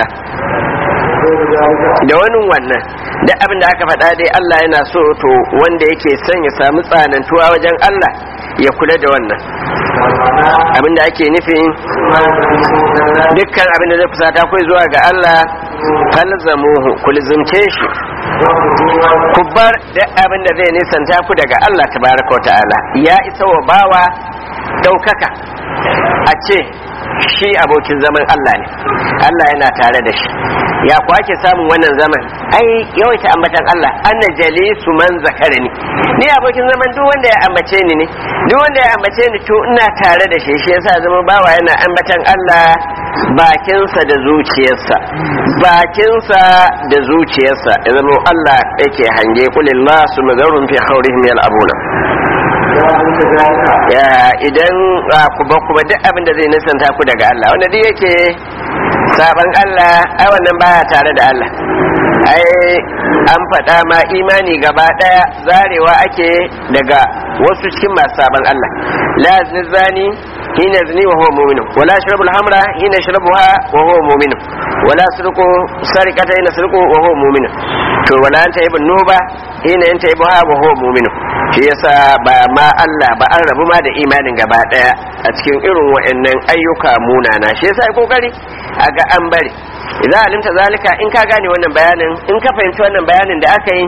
da wani wannan da abin da aka faɗa dai Allah yana so to wanda yake son ya samu tsanantuwa wajen Allah ya kula da wannan abin da ake nufi dukkan abin da zai fusata kai zuwa ga Allah falzamuhu ku lizumce shi ku bar da abin da zai nisanta ku daga Allah tabaraka wa ta'ala ya isa wa bawa daukaka a ce shi abokin zaman Allah ne Allah yana tare da shi ya ku ake samun wannan zaman ai yawaita ambatan Allah anna jalisu man zakarani ni abokin zaman duk wanda ya ambace ni ne duk wanda ya ambace ni to ina tare da shi shi yasa zama bawa yana ambatan Allah bakinsa da zuciyarsa bakinsa da zuciyarsa ya zama Allah yake hange kulillah su mazarun fi haurihim yal'abuna ya idan ku ba kuma duk abin da zai nisanta ku daga Allah wanda duk yake saban Allah ai wannan baya tare da Allah ai an faɗa ma imani gaba ɗaya zarewa ake daga wasu cikin masu saban Allah la zani hina zni wa huwa mu'min wala yashrabu al-hamra hina yashrabuha wa huwa mu'min wala yasriqu sarikata hina yasriqu wa huwa mu'min to wala anta ibn nuba hina anta ibha wa huwa mu'min shi yasa ba ma Allah ba an rabu ma da imanin gaba ɗaya a cikin irin waɗannan ayyuka munana shi yasa ai kokari a ga an bari idan alimta zalika in ka gane wannan bayanin in ka fahimci wannan bayanin da aka yi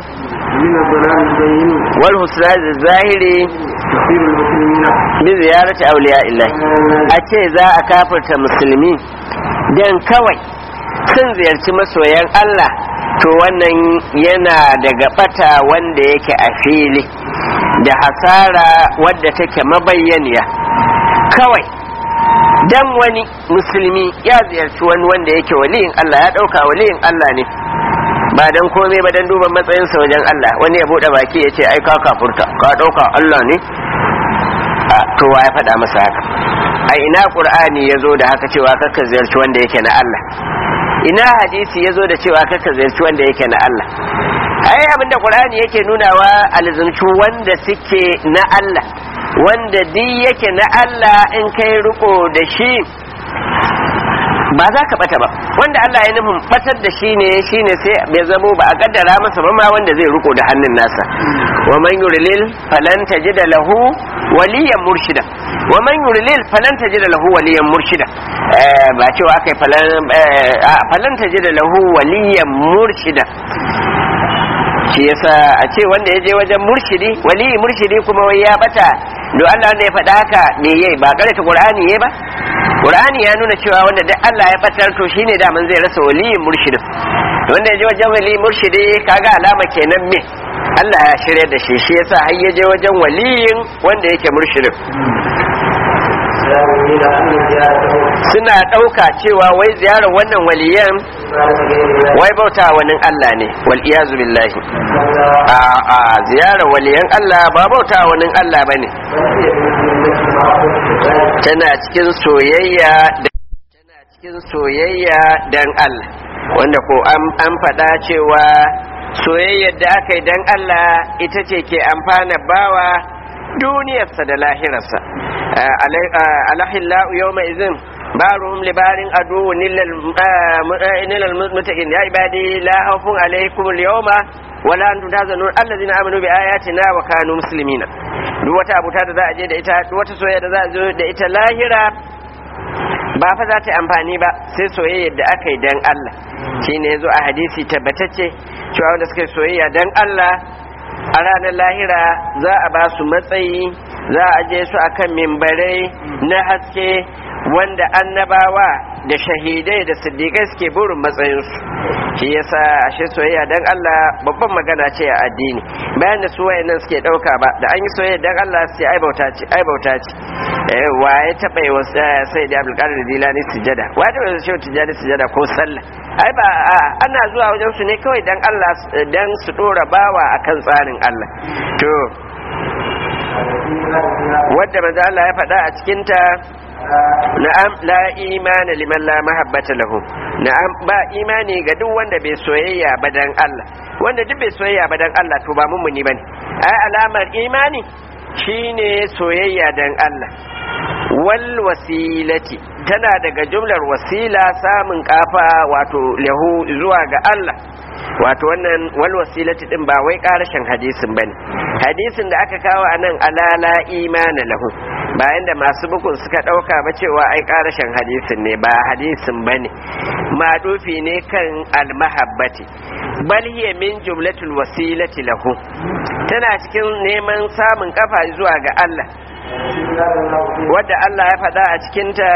wal husna zahiri bi ziyarati awliya illahi a ce za a kafirta musulmi dan kawai sun ziyarci masoyan Allah to wannan yana daga bata wanda yake a fili da hasara wadda take mabayyaniya kawai dan wani musulmi ya ziyarci wani wanda yake waliyin Allah ya dauka waliyin Allah ne ba dan komai ba dan duba matsayinsa wajen Allah wani ya bude baki ya ce ai ka kafurta ka dauka Allah ne to wa ya faɗa masa haka a ina qur'ani ya zo da haka cewa kakka ziyarci wanda yake na Allah ina hadisi ya zo da cewa kakka ziyarci wanda yake na Allah ai abinda qur'ani yake nunawa alzumci wanda suke na Allah wanda duk yake na Allah in kai riko da shi ba za ka bata ba wanda Allah ya nufin batar da shi ne shi ne sai bai zamo ba a kaddara masa ba ma wanda zai riko da hannun nasa wa man yurilil falan tajida lahu waliyan murshida wa man yurilil falan tajida lahu waliyan murshida ba cewa akai falan falan tajida lahu waliyan murshida shi yasa a ce wanda ya je wajen murshidi wali murshidi kuma wai ya bata do Allah ne ya faɗa haka me yayi ba karanta Qur'ani yayi ba Qur'ani ya nuna cewa wanda duk Allah ya batar to shine da man zai rasa waliyin murshidin wanda ya je wajen wali murshidi kaga alama kenan me Allah ya shirya da shi shi yasa har ya je wajen waliyin wanda yake murshidin suna ɗauka cewa wai ziyarar wannan waliyan wai bauta wani Allah ne wal iyazu billahi a a ziyarar waliyan Allah ba bauta wani Allah bane tana cikin soyayya tana cikin soyayya dan Allah wanda ko an faɗa cewa soyayyar da aka yi dan Allah ita ce ke amfana bawa duniyarsa da lahirarsa alahillahu yau mai izin baruhum libarin aduwu nilal mutakin ya ibadi la haufun alaikum yawma wala antum tazanun allazina amanu bi ayatina wa kanu muslimina duk wata abuta da za a je da ita duk wata soyayya da za a zo da ita lahira ba fa za ta amfani ba sai soyayyar da aka yi dan Allah shine yazo a hadisi tabbatacce cewa wanda suka yi soyayya dan Allah a ranar lahira za a ba su matsayi za a je su akan mimbarai na haske wanda annabawa da shahidai da siddiƙai suke burin matsayinsu shi yasa ashe soyayya dan Allah babban magana ce a addini bayan da su wayannan suke dauka ba da an yi soyayya dan Allah sai ai bauta ce ai bauta ce eh waye taba yi wasa sai da Abdul Qadir Jilani sujada waye taba yi shehu Tijani sujada ko sallah ai ba ana zuwa wajen su ne kawai dan Allah dan su dora bawa akan tsarin Allah to wadda manzo Allah ya faɗa a cikin ta na'am la imana liman la mahabbata lahu na'am ba imani ga duk wanda bai soyayya ba dan Allah wanda duk bai soyayya ba dan Allah to ba mummuni bane ai alamar imani shine soyayya dan Allah wal wasilati tana daga jumlar wasila samun kafa wato lahu zuwa ga Allah wato wannan wal wasilati din ba wai karashin hadisin bane hadisin da aka kawo anan alala imana lahu bayan da masu bukun suka dauka ba cewa ai karashin hadisin ne ba hadisin bane madufi ne kan almahabbati bal hiya min jumlatul wasilati lahu tana cikin neman samun kafa zuwa ga Allah wadda Allah ya faɗa a cikinta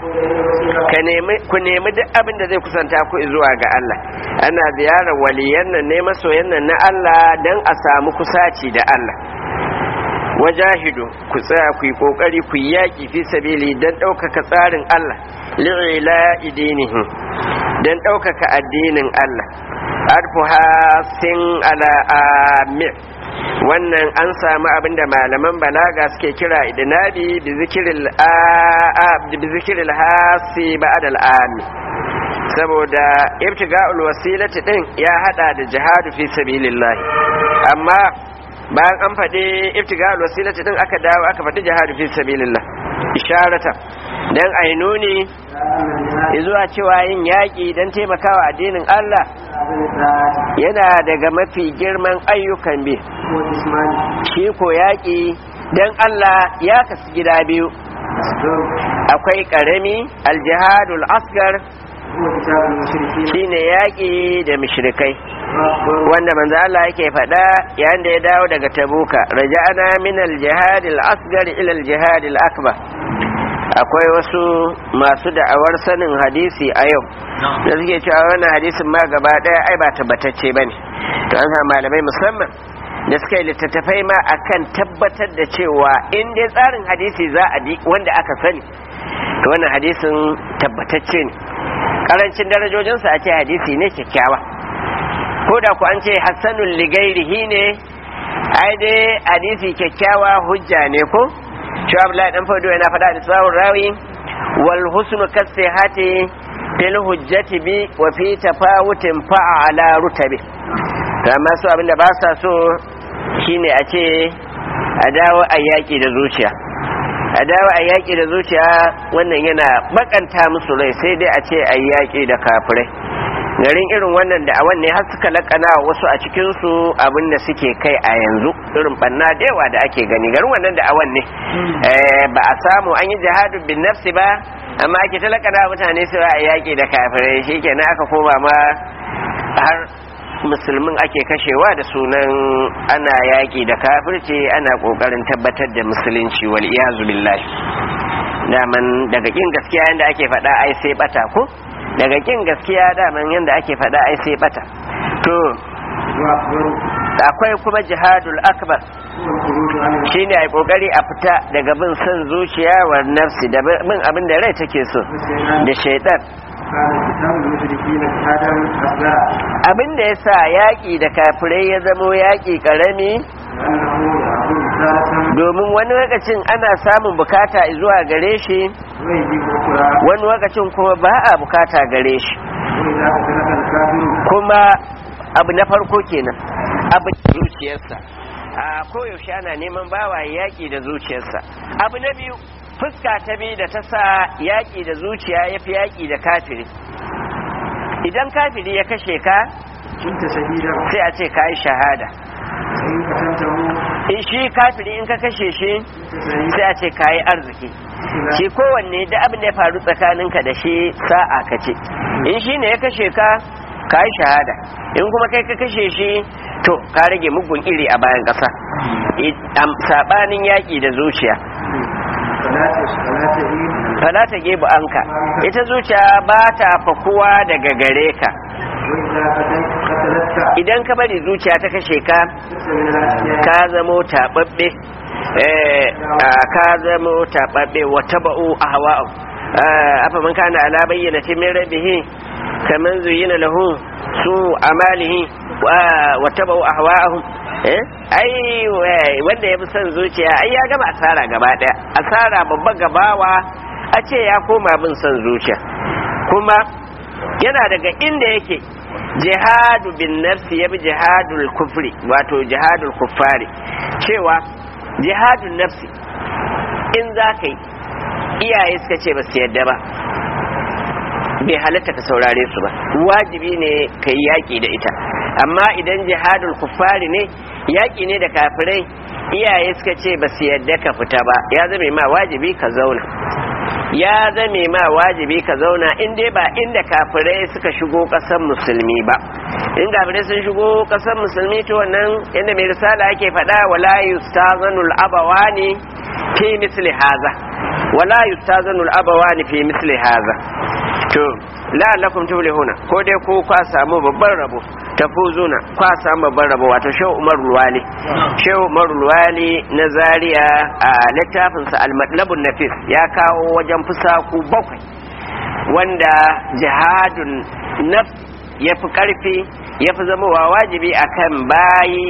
ku nemi duk abin da zai kusanta ku zuwa ga Allah ana ziyarar waliyan nan ne masoyan nan na Allah don a samu kusaci da Allah wajahidu ku tsaya ku yi kokari ku yi yaƙi fi sabili don ɗaukaka tsarin Allah li'ila idinihi don ɗaukaka addinin Allah arfuha sin ala amir wannan an samu abinda malaman balaga suke kira idnabi bi zikril a bi zikril hasi ba'd al-ami saboda ibtiga'ul wasilati din ya hada da jihadu fi sabilillah amma bayan an faɗi ibtiga'ul wasilati din aka dawo aka faɗi jihadu fi sabilillah isharatan dan ainuni zuwa cewa yin yaƙi don taimakawa addinin Allah yana daga mafi girman ayyukan bi shi ko yaƙi don Allah ya kasu gida biyu akwai ƙarami aljihadul asgar shine yaƙi da mushrikai wanda manzo Allah yake faɗa yayin da ya dawo daga tabuka raja'ana min al-jihad al-asghar ila al-jihad al-akbar akwai wasu masu da'awar sanin hadisi a yau da suke cewa wannan hadisin ma gaba daya ai ba tabbatacce bane to an samu malamai musamman da suka yi littattafai ma akan tabbatar da cewa in dai tsarin hadisi za a bi wanda aka sani to wannan hadisin tabbatacce ne karancin darajojinsa a ce hadisi ne kyakkyawa ko da ku an ce hassanul ligairihi ne ai dai hadisi kyakkyawa hujja ne ko cewa Abdullahi dan Fado yana faɗa da tsawon rawi wal husnu kasihati fil hujjati bi wa fi tafawutin fa'a ala rutabi to amma su abinda ba sa so shine a ce a dawo a yaƙi da zuciya a dawo a yaƙi da zuciya wannan yana bakanta musu rai sai dai a ce a yaƙi da kafirai garin irin wannan da awan ne har suka lakana wasu a cikinsu abin da suke kai a yanzu irin banna da yawa da ake gani garin wannan da awan ne ba a samu an yi jihadun bin nafsi ba amma ake talakana mutane su a yaƙi da kafirai shi kenan aka koma ma har musulmin ake kashewa da sunan ana yaƙi da kafirci ana ƙoƙarin tabbatar da musulunci wal iyazu billahi daman daga kin gaskiya yanda ake faɗa ai sai bata ko daga kin gaskiya daman yanda ake faɗa ai sai bata to akwai kuma jihadul akbar shine ai kokari a fita daga bin son zuciya wa nafsi da bin abin da rai take so da shaitan abin da ya sa yaƙi da kafirai ya zamo yaƙi ƙarami domin wani lokacin ana samun bukata zuwa gare shi wani lokacin kuma ba a bukata gare shi kuma abu na farko kenan abu da zuciyarsa a koyaushe ana neman bawa yaƙi da zuciyarsa abu na biyu fuska ta biyu da ta sa yaƙi da zuciya ya fi yaƙi da kafiri idan kafiri ya kashe ka sai a ce ka yi shahada in shi kafiri in ka kashe shi sai a ce ka yi arziki shi kowanne da abin da ya faru tsakaninka da shi sa'a ka ce in shi ne ya kashe ka ka yi shahada in kuma kai ka kashe shi to ka rage mugun iri a bayan ƙasa saɓanin yaƙi da zuciya fala ta gebu anka ita zuciya ba ta fakuwa daga gare ka idan ka bari zuciya ta kashe ka ka zamo taɓaɓɓe ka zamo taɓaɓɓe wata ba'u a hawa'u afa man kana ala bayyana min rabihi kaman zuyina lahu su amalihi wa tabau ahwa'ahum eh ai wanda ya fi son zuciya ai ya gama asara gaba daya asara babba gabawa a ce ya koma bin son zuciya kuma yana daga inda yake jihadu bin nafsi ya bi jihadul kufri wato jihadul kuffari cewa jihadun nafsi in za ka yi iyaye suka ce ba su yadda ba bai halatta ka saurare su ba wajibi ne ka yi yaƙi da ita amma idan jihadul kuffari ne yaƙi ne da kafirai iyaye suka ce ba su yadda ka fita ba ya zame ma wajibi ka zauna ya zame ma wajibi ka zauna in dai ba inda kafirai suka shigo ƙasar musulmi ba in kafirai sun shigo ƙasar musulmi to wannan inda mai risala ake faɗa wala yustazanul abawani fi misli haza wala yustazanul abawani fi misli haza to la'allakum tuflihuna ko dai ko kwa samu babban rabo tafuzuna kwa samu babban rabo wato shehu umar ruwali shehu umar ruwali na zaria a littafin sa al-matlabun nafis ya kawo wajen fusaku bakwai wanda jihadun nafs ya fi karfi ya fi zama wa wajibi akan bayi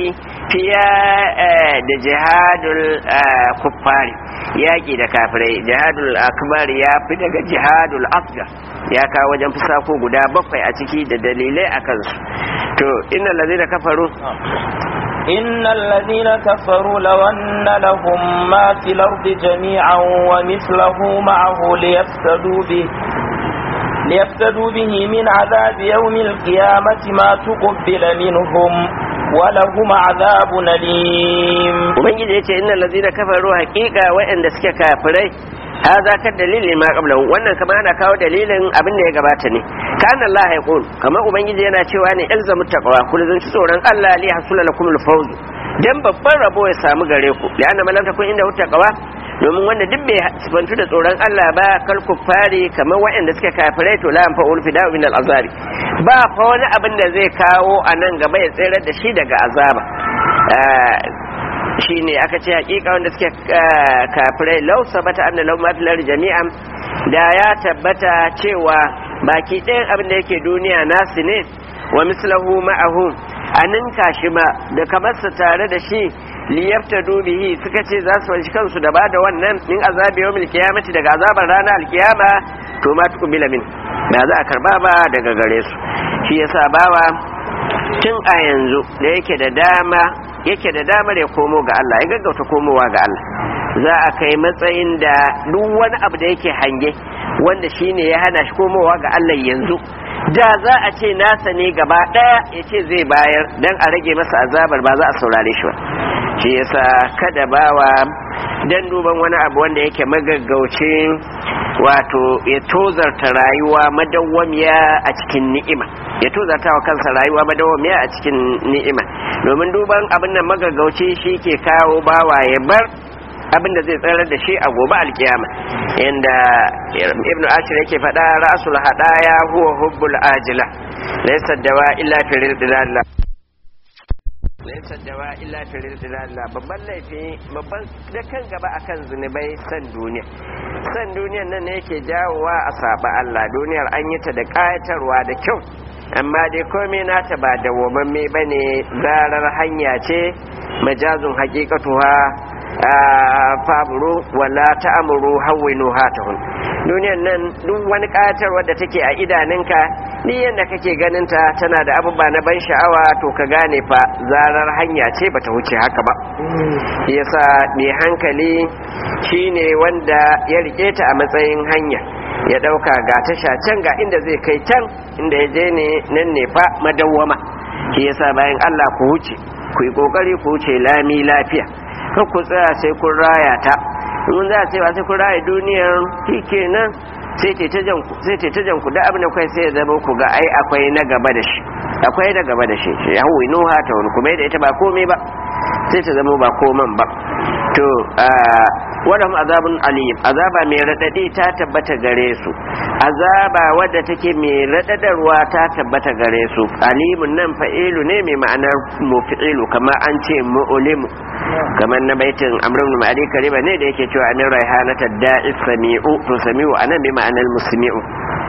fiya da jihadul kuffari yaƙi da kafirai jihadul akbar ya fi daga jihadul asgar ya kawo wajen fusako guda bakwai a ciki da dalilai a kansu to inna lazina kafaru إن الذين كفروا لو أن لهم ما في الأرض جميعا ومثله معه ليفتدوا به ليفتدوا به من عذاب يوم القيامة ما تقبل منهم ولهم عذاب أليم ubangiji ya ce inna lazina kafaru haƙiƙa waɗanda suke kafirai haza kan dalilin ma qablahu wannan kama ana kawo dalilin abin da ya gabata ne kana Allah ya qul kamar ubangiji yana cewa ne ilzamu taqwa kullu zan ci tsoron Allah li hasula lakum al-fawz dan babban rabo ya samu gare ku da anna malam takun inda taqwa domin wanda duk bai sifantu da tsoron Allah ba kal fari kamar waɗanda suke kafirai to la anfa ul fida'u min al-azabi ba fa wani abin da zai kawo a nan gaba ya tsere da shi daga azaba shi ne aka ce hakika wanda suke kafirai lau sabata anna lau mafilar jami'an da ya tabbata cewa baki ɗayan abin da yake duniya nasu ne wa mislahu ma'ahu a ninka shi ma da kamarsa tare da shi liyafta dubihi suka ce za su wanci kansu da ba da wannan min azabi yawmil qiyamati daga azabar rana alkiyama to ma tukubila min ba za a karba ba daga gare su shi yasa bawa tun a yanzu da yake da dama yake da damar ya komo ga Allah ya gaggauta komowa ga Allah za a kai matsayin da duk wani abu da yake hange wanda shine ya hana shi komowa ga Allah yanzu da za a ce nasa ne gaba daya ya ce zai bayar dan a rage masa azabar ba za a saurare shi ba shi yasa kada bawa dan duban wani abu wanda yake magaggaucin wato ya tozarta rayuwa madawwamiya a cikin ni'ima ya tozarta wa kansa rayuwa madawwamiya a cikin ni'ima domin duban abin nan magaggauci shi ke kawo bawa ya bar abin da zai tsayar da shi a gobe alkiyama inda ibnu ashir yake faɗa ra'sul hadaya huwa hubbul ajila laysa dawa illa fi ridlallah laysa dawa illa fi ridlallah babban laifi babban da kan gaba akan zunubai san duniya san duniyan nan ne yake jawowa a saba Allah duniyar an yi ta da kayatarwa da kyau amma dai komai nata ba dawwamamme bane zarar hanya ce majazun haqiqatuha faburu wala ta'amuru hawwinu hatahun duniyan nan duk wani katar wadda take a idanunka ni yanda kake ganin ta tana da abubuwa na ban sha'awa to ka gane fa zarar hanya ce bata wuce haka ba yasa mai hankali shine wanda ya rike ta a matsayin hanya ya dauka ga tasha can ga inda zai kai can inda ya je ne nan ne fa madawwama shi yasa bayan Allah ku wuce ku yi kokari ku wuce lami lafiya kan ku tsaya sai kun raya ta in za a ce ba sai kun raya duniyar kenan sai ce ta jan ku sai ce ta jan ku da abin da kai sai ya zama ku ga ai akwai na gaba da shi akwai na gaba da shi ya hawi nuha ta wani kuma da ita ba komai ba sai ta zama ba koman ba to wadam azabun alim azaba mai radadi ta tabbata gare su azaba wadda take mai radadarwa ta tabbata gare su alimun nan fa'ilu ne mai ma'anar mufi'ilu kamar an ce mu'ulimu kamar na baitin amrun ma'ari kariba ne da yake cewa anin raihanata da'is sami'u to sami'u anan bi ma'anar musmi'u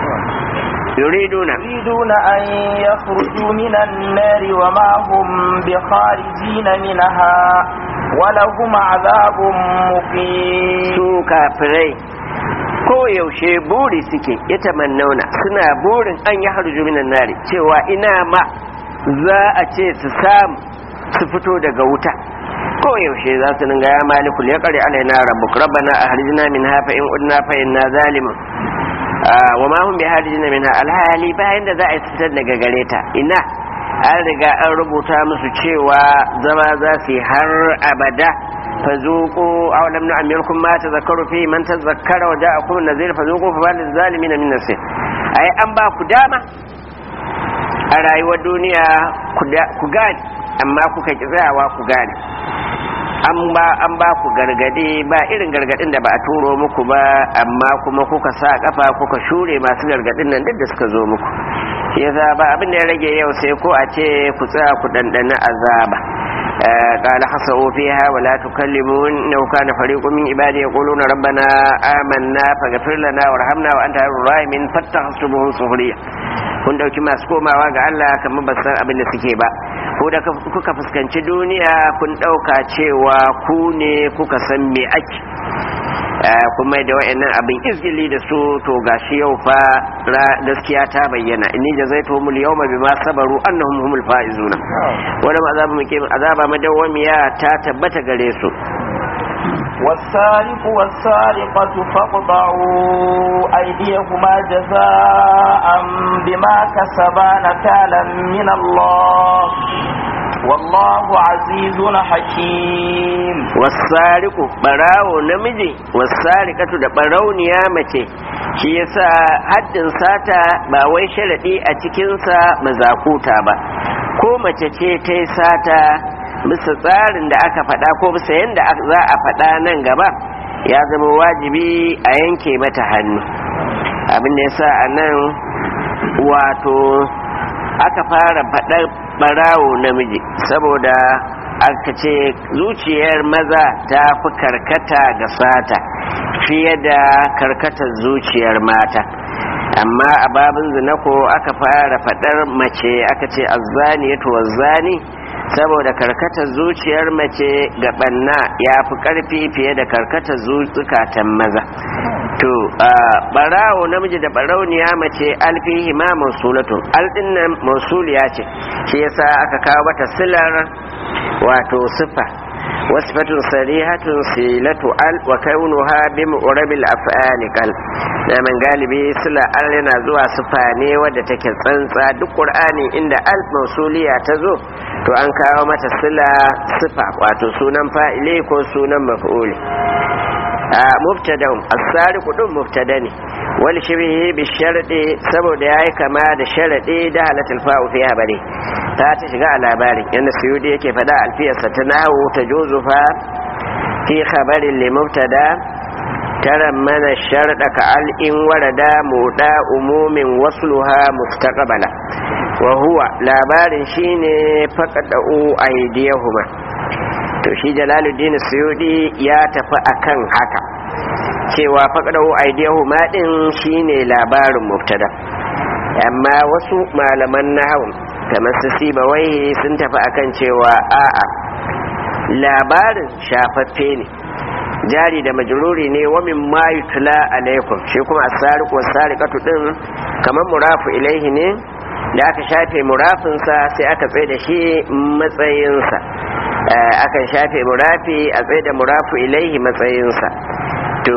يريدون يريدون أن يخرجوا من النار وما هم بخارجين منها ولهم عذاب مقيم su kafirai ko yaushe buri suke ya tamannauna suna burin an yi harju minan nari cewa ina ma za a ce su samu su fito daga wuta ko yaushe za su ninga ya malikul ya kare alaina rabbuk rabbana ahrijna min hafa in udna fa inna zalimun wa ma hum biharijin minha alhali bayan da za a fitar daga gare ta ina an riga an rubuta musu cewa zama za su yi har abada fazuqu aw lam nu'ammirkum ma tadhakkaru fi man tadhakkara wa ja'akum an-nadhir fazuqu fa balil zalimin min nasir ai an ba ku dama a rayuwar duniya ku gane amma kuka ki tsayawa ku gane an ba an ba ku gargadi ba irin gargadin da ba a turo muku ba amma kuma kuka sa kafa kuka shure masu gargadin nan duk da suka zo muku yasa ba abin da ya rage yau sai ko a ce ku tsaya ku dandana azaba قال حصوا فيها ولا تكلمون إنه كان فريق من عبادي يقولون ربنا آمنا فاغفر لنا وارحمنا وأنت خير الراحمين فاتخذتموهم سخريا kun dauki masu komawa ga Allah kamar ba san abin da suke ba ko da kuka fuskanci duniya kun dauka cewa ku ne kuka san me ake kuma da wa'annan abin izgili da su to gashi yau fa gaskiya ta bayyana inni jazaituhumul yawma bima sabaru annahum humul faizuna wannan azabu muke azaba madawamiya ta tabbata gare su والسارق والسارقة فاقطعوا أيديهما جزاء بما كسبا نكالا من الله والله عزيز حكيم والسارق براو نمجي والسارقة da barauniya mace shi yasa haddin sata ba wai sharadi a cikinsa mazakuta ba ko mace ce ta yi sata bisa tsarin da aka faɗa ko bisa yadda za a faɗa nan gaba ya zama wajibi a yanke mata hannu abin da yasa a nan wato aka fara faɗar ɓarawo namiji saboda aka ce zuciyar maza ta fi karkata ga sata fiye da karkatar zuciyar mata amma a babin zina ko aka fara faɗar mace aka ce azzani ya wazzani saboda karkatar zuciyar mace ga banna ya fi karfi fiye da karkatar zukatan maza to barawo namiji da barauniya mace alfihi ma mausulatun aldinnan mausuliya ce shi yasa aka kawo mata silar wato sifa wasfatun sarihatun silatu al wa kaunuha bi mu'rabil af'ali kal man galibi sila al yana zuwa sifa ne wadda take tsantsa duk qur'ani inda al mausuliya ta zo to an kawo mata sila sifa wato sunan fa'ile ko sunan maf'uli a mubtada as-sariqu din mubtada ne wal shibhi bi sharadi saboda yayi kama da sharadi da halatul fa'u fi habari ta ta shiga a labarin yanda suyudi yake fada alfiyarsa ta nahu ta juzufa fi khabarin li mubtada ترى من الشرط كأل ورد مودا أموم وصلها مستقبلا وهو لابار شيني فقدعوا أيديهما to shi jalaluddin suyudi ya tafi akan haka cewa faƙaɗau aidiyahu maɗin shine labarin mubtada amma wasu malaman nahawun kamar su siba wai sun tafi akan cewa a'a labarin shafaffe ne jari da majruri ne wa min ma yutla alaikum shi kuma as-sariqu was-sariqatu din kamar murafu ilaihi ne da aka shafe murafinsa sai aka tsaye da shi matsayinsa akan shafe murafi a tsaye da murafu ilaihi matsayinsa to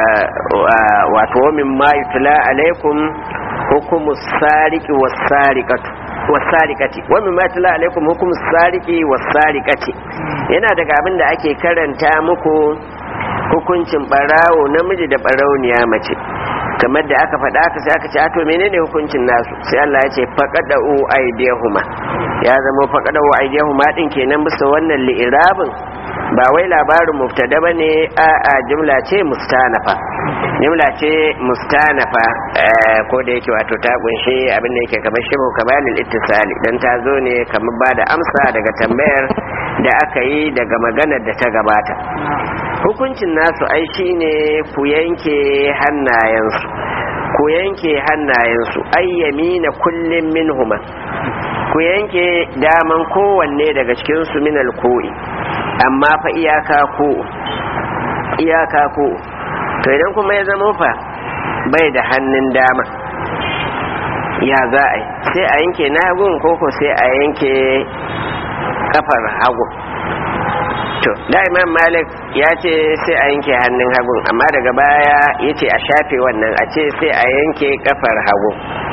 wato wa min ma yutla alaikum hukumu sariqi was-sariqatu wasariƙati wani matila alaikum hukum sariki wasariƙati yana daga abin da ake karanta muku hukuncin barawo namiji da barauniya mace kamar da aka faɗa aka sai aka ce to menene hukuncin nasu sai Allah ya ce faqadau aydihuma ya zama faqadau aydihuma din kenan bisa wannan li'irabin ba wai labarin mubtada bane a a jumla ce mustanafa jumla ce mustanafa ko da yake wato ta kunshe abin da yake kamar shibu kamalil ittisali dan ta zo ne kamar ba da amsa daga tambayar da aka yi daga maganar da ta gabata hukuncin nasu ai shine ku yanke hannayensu ku yanke hannayensu ai yamina kullum minhuma ku yanke daman kowanne daga cikinsu min alko'i amma fa iyaka ko iyaka ko to idan kuma ya zama fa bai da hannun dama ya za a yi sai a yanke na hagun koko sai a yanke kafar hagu to da imam malik ya ce sai a yanke hannun hagun amma daga baya ya ce a shafe wannan a ce sai a yanke kafar hagu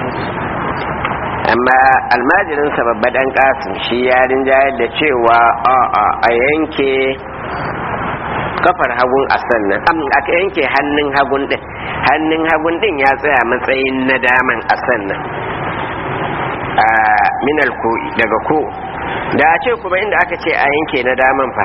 amma almajirinsa babba dan kasim shi ya rinjayar da cewa a a yanke kafar hagun a sannan aka yanke hannun hagun din hannun hagun din ya tsaya matsayin na daman a sannan a minal ko daga ko da a ce kuma inda aka ce a yanke na daman fa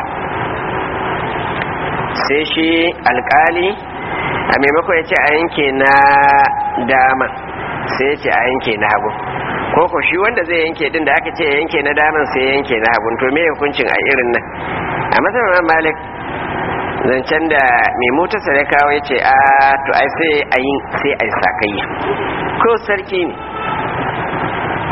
sai shi alkali a maimako ya ce a yanke na daman sai ya ce a yanke na hagu ko ko shi wanda zai yanke din da aka ce yanke na daman sai yanke na hagun to me hukuncin a irin nan a matsayin malik zancen da mai mota sadakawa ya ce a to ai sai a yi sai a yi sakayya ko sarki ne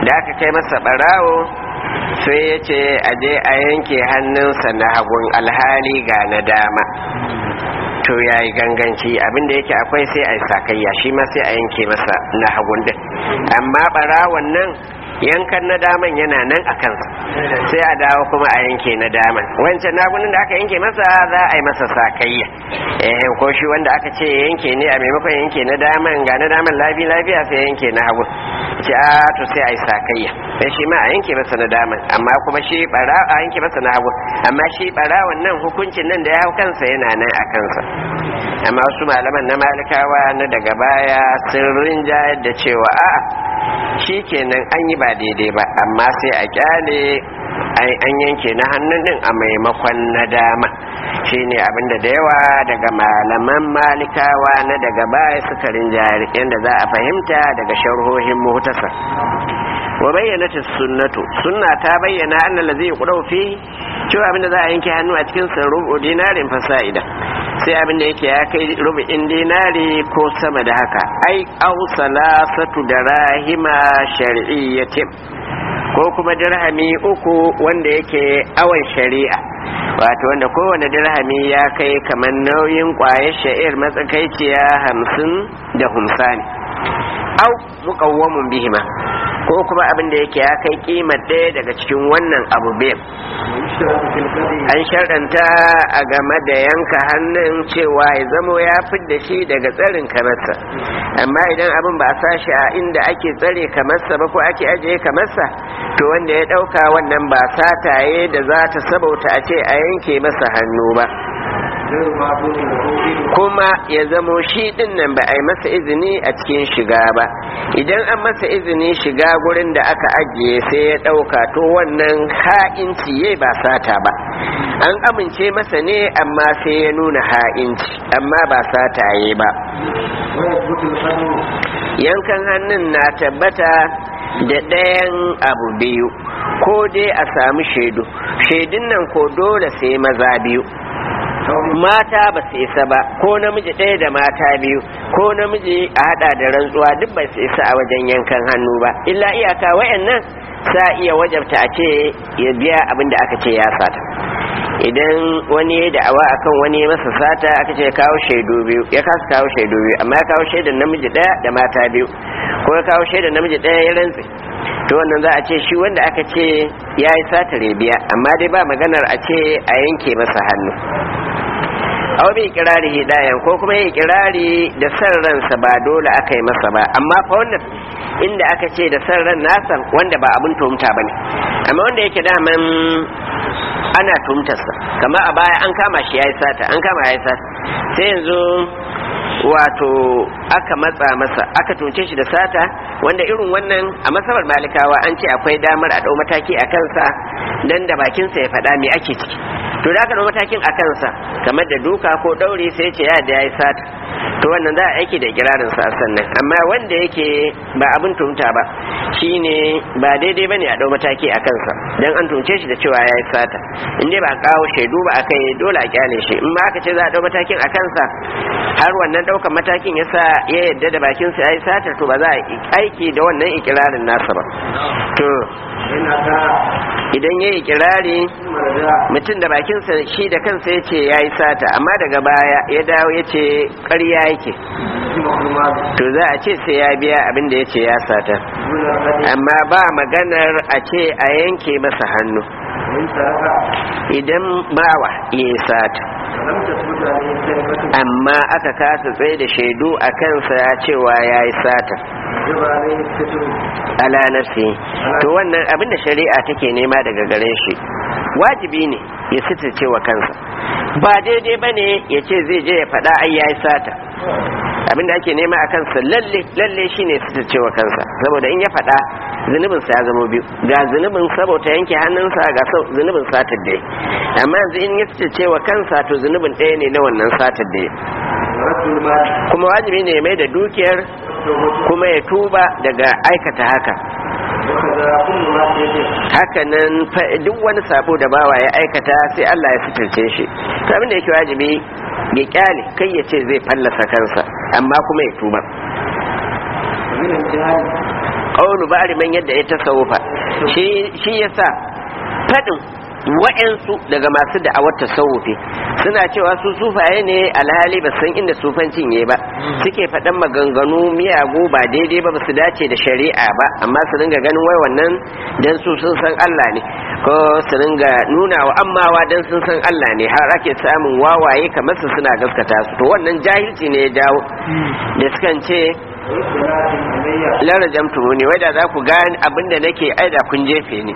da aka kai masa barawo sai ya ce aje a yanke hannunsa na hagun alhali ga na dama to ya yi ganganci abinda yake akwai sai a yi sakayya shi ma sai a yanke masa na hagun din amma barawon nan yankan na daman yana nan a kansa sai a dawo kuma a yanke na daman wancan nagunin da aka yanke masa za a yi masa sakayya eh ko shi wanda aka ce yanke ne a maimakon yanke na daman ga na daman lafi lafiya sai yanke na hagun ce a to sai a yi sakayya sai shi ma a yanke masa na daman amma kuma shi bara a yanke masa na hagun amma shi bara wannan hukuncin nan da ya hau kansa yana nan a kansa amma wasu malaman na malikawa na daga baya sun rinjayar da cewa a'a shi kenan an yi ba daidai ba amma sai a kyale an yanke na hannun din a maimakon na dama shine abinda da yawa daga malaman malikawa na daga baya suka rinjari yadda za a fahimta daga sharhohin muhtasa wa bayyana sunnatu sunna ta bayyana annal ladhi yuqdaw fi cewa abinda za a yanke hannu a cikin sa rubu dinarin fasa'ida sai abinda yake ya kai rubu'in dinari ko sama da haka ai aw salasatu darahima shar'iyyatin ko kuma dirhami uku wanda yake awan shari'a wato wanda kowane dirhami ya kai kamar nauyin kwaye sha'ir matsakaiciya hamsin da humsani au muqawwamun bihima ko kuma abin da yake ya kai kimar ɗaya daga cikin wannan abu biyan an sharɗanta a game da yanka hannun cewa ya zamo ya da shi daga tsarin kamarsa amma idan abin ba a sashi a inda ake tsare kamarsa ba ko ake ajiye kamarsa to wanda ya ɗauka wannan ba sataye da za ta sabauta a ce a yanke masa hannu ba kuma ya zamo shi din nan ba a yi masa izini a cikin shiga ba idan an masa izini shiga gurin da aka ajiye sai ya ɗauka to wannan ha'inci ya ba sata ba an amince masa ne amma sai ya nuna ha'inci amma ba sataye ba yankan hannun na tabbata da ɗayan abu biyu ko dai a samu shaidu shaidun nan ko dole sai maza biyu mata ba su isa ba ko namiji ɗaya da mata biyu ko namiji a hada da rantsuwa duk ba su isa a wajen yankan hannu ba illa iyaka wayannan sa iya wajabta a ce ya biya abin da aka ce ya sata idan wani ya da'awa akan wani ya masa sata aka ce kawo shaidu biyu ya kasa kawo shaidu biyu amma ya kawo shaidan namiji ɗaya da mata biyu ko ya kawo shaidan namiji ɗaya ya rantse to wannan za a ce shi wanda aka ce ya yi satar ya biya amma dai ba maganar a ce a yanke masa hannu aw bi kirari hidayan ko kuma yi kirari da san ransa ba dole aka yi masa ba amma fa wannan inda aka ce da san ran nasa wanda ba abin tumta bane amma wanda yake daman ana tumtarsa kamar a baya an kama shi yayi sata an kama yayi sata sai yanzu wato aka matsa masa aka tunce shi da sata wanda irin wannan a masabar malikawa an ce akwai damar a ɗau mataki a kansa dan da bakinsa ya faɗa me ake ciki to da aka ɗau matakin a kansa kamar da duka ko ɗauri sai ce ya da ya yi sata to wannan za a aiki da kirarin sa sannan amma wanda yake ba abin tumta ba shine ba daidai bane a ɗau mataki a kansa dan an tumce shi da cewa ya yi sata in dai ba a kawo shaidu ba akai dole a kyale shi in ma aka ce za a ɗau matakin a kansa har wannan ɗaukan matakin yasa ya yadda da bakinsa ya yi sata to ba za a aiki da wannan ikirarin nasa ba to idan ya yi ikirari mutum da bakinsa shi da kansa ya ce ya yi sata amma daga baya ya dawo ya ce ƙarya yake to za a ce sai ya biya abin da ya ce ya sata amma ba maganar a ce a yanke masa hannu idan bawa ya yi sata amma aka kasa tsaye da shaidu a kansa cewa ya yi sata ala nafsi to wannan abin da shari'a take nema daga gare shi wajibi ne ya sitirce wa kansa ba daidai ba ne ya ce zai je ya faɗa ai ya yi sata abin da ake nema a kansa lalle lalle shine sitirce wa kansa saboda in ya faɗa zunubin sa ya zama biyu ga zunubin saboda yanke hannunsa ga zunubin satar da amma yanzu in ya sitirce wa kansa to zunubin ɗaya ne na wannan satar da kuma wajibi ne mai da dukiyar kuma ya tuba daga aikata haka hakanan duk wani sabo da bawa ya aikata sai Allah ya fitarce shi abin da yake wajibi ya kyale kai ya ce zai fallasa kansa amma kuma ya tuba qawlu ba'ri man yadda ya tasawufa shi shi yasa fadin wa'yansu daga masu da'awar tasawufi suna cewa su sufaye ne alhali ba san inda sufancin ya ba suke faɗan maganganu miyagu ba daidai ba su dace da shari'a ba amma su ringa ganin wai wannan dan su sun san Allah ne ko su ringa nuna wa ammawa dan sun san Allah ne har ake samun wawaye kamar su suna gaskata su to wannan jahilci ne ya jawo da sukan ce lara jamtu ne wai da za ku gane abinda nake aida kun jefe ni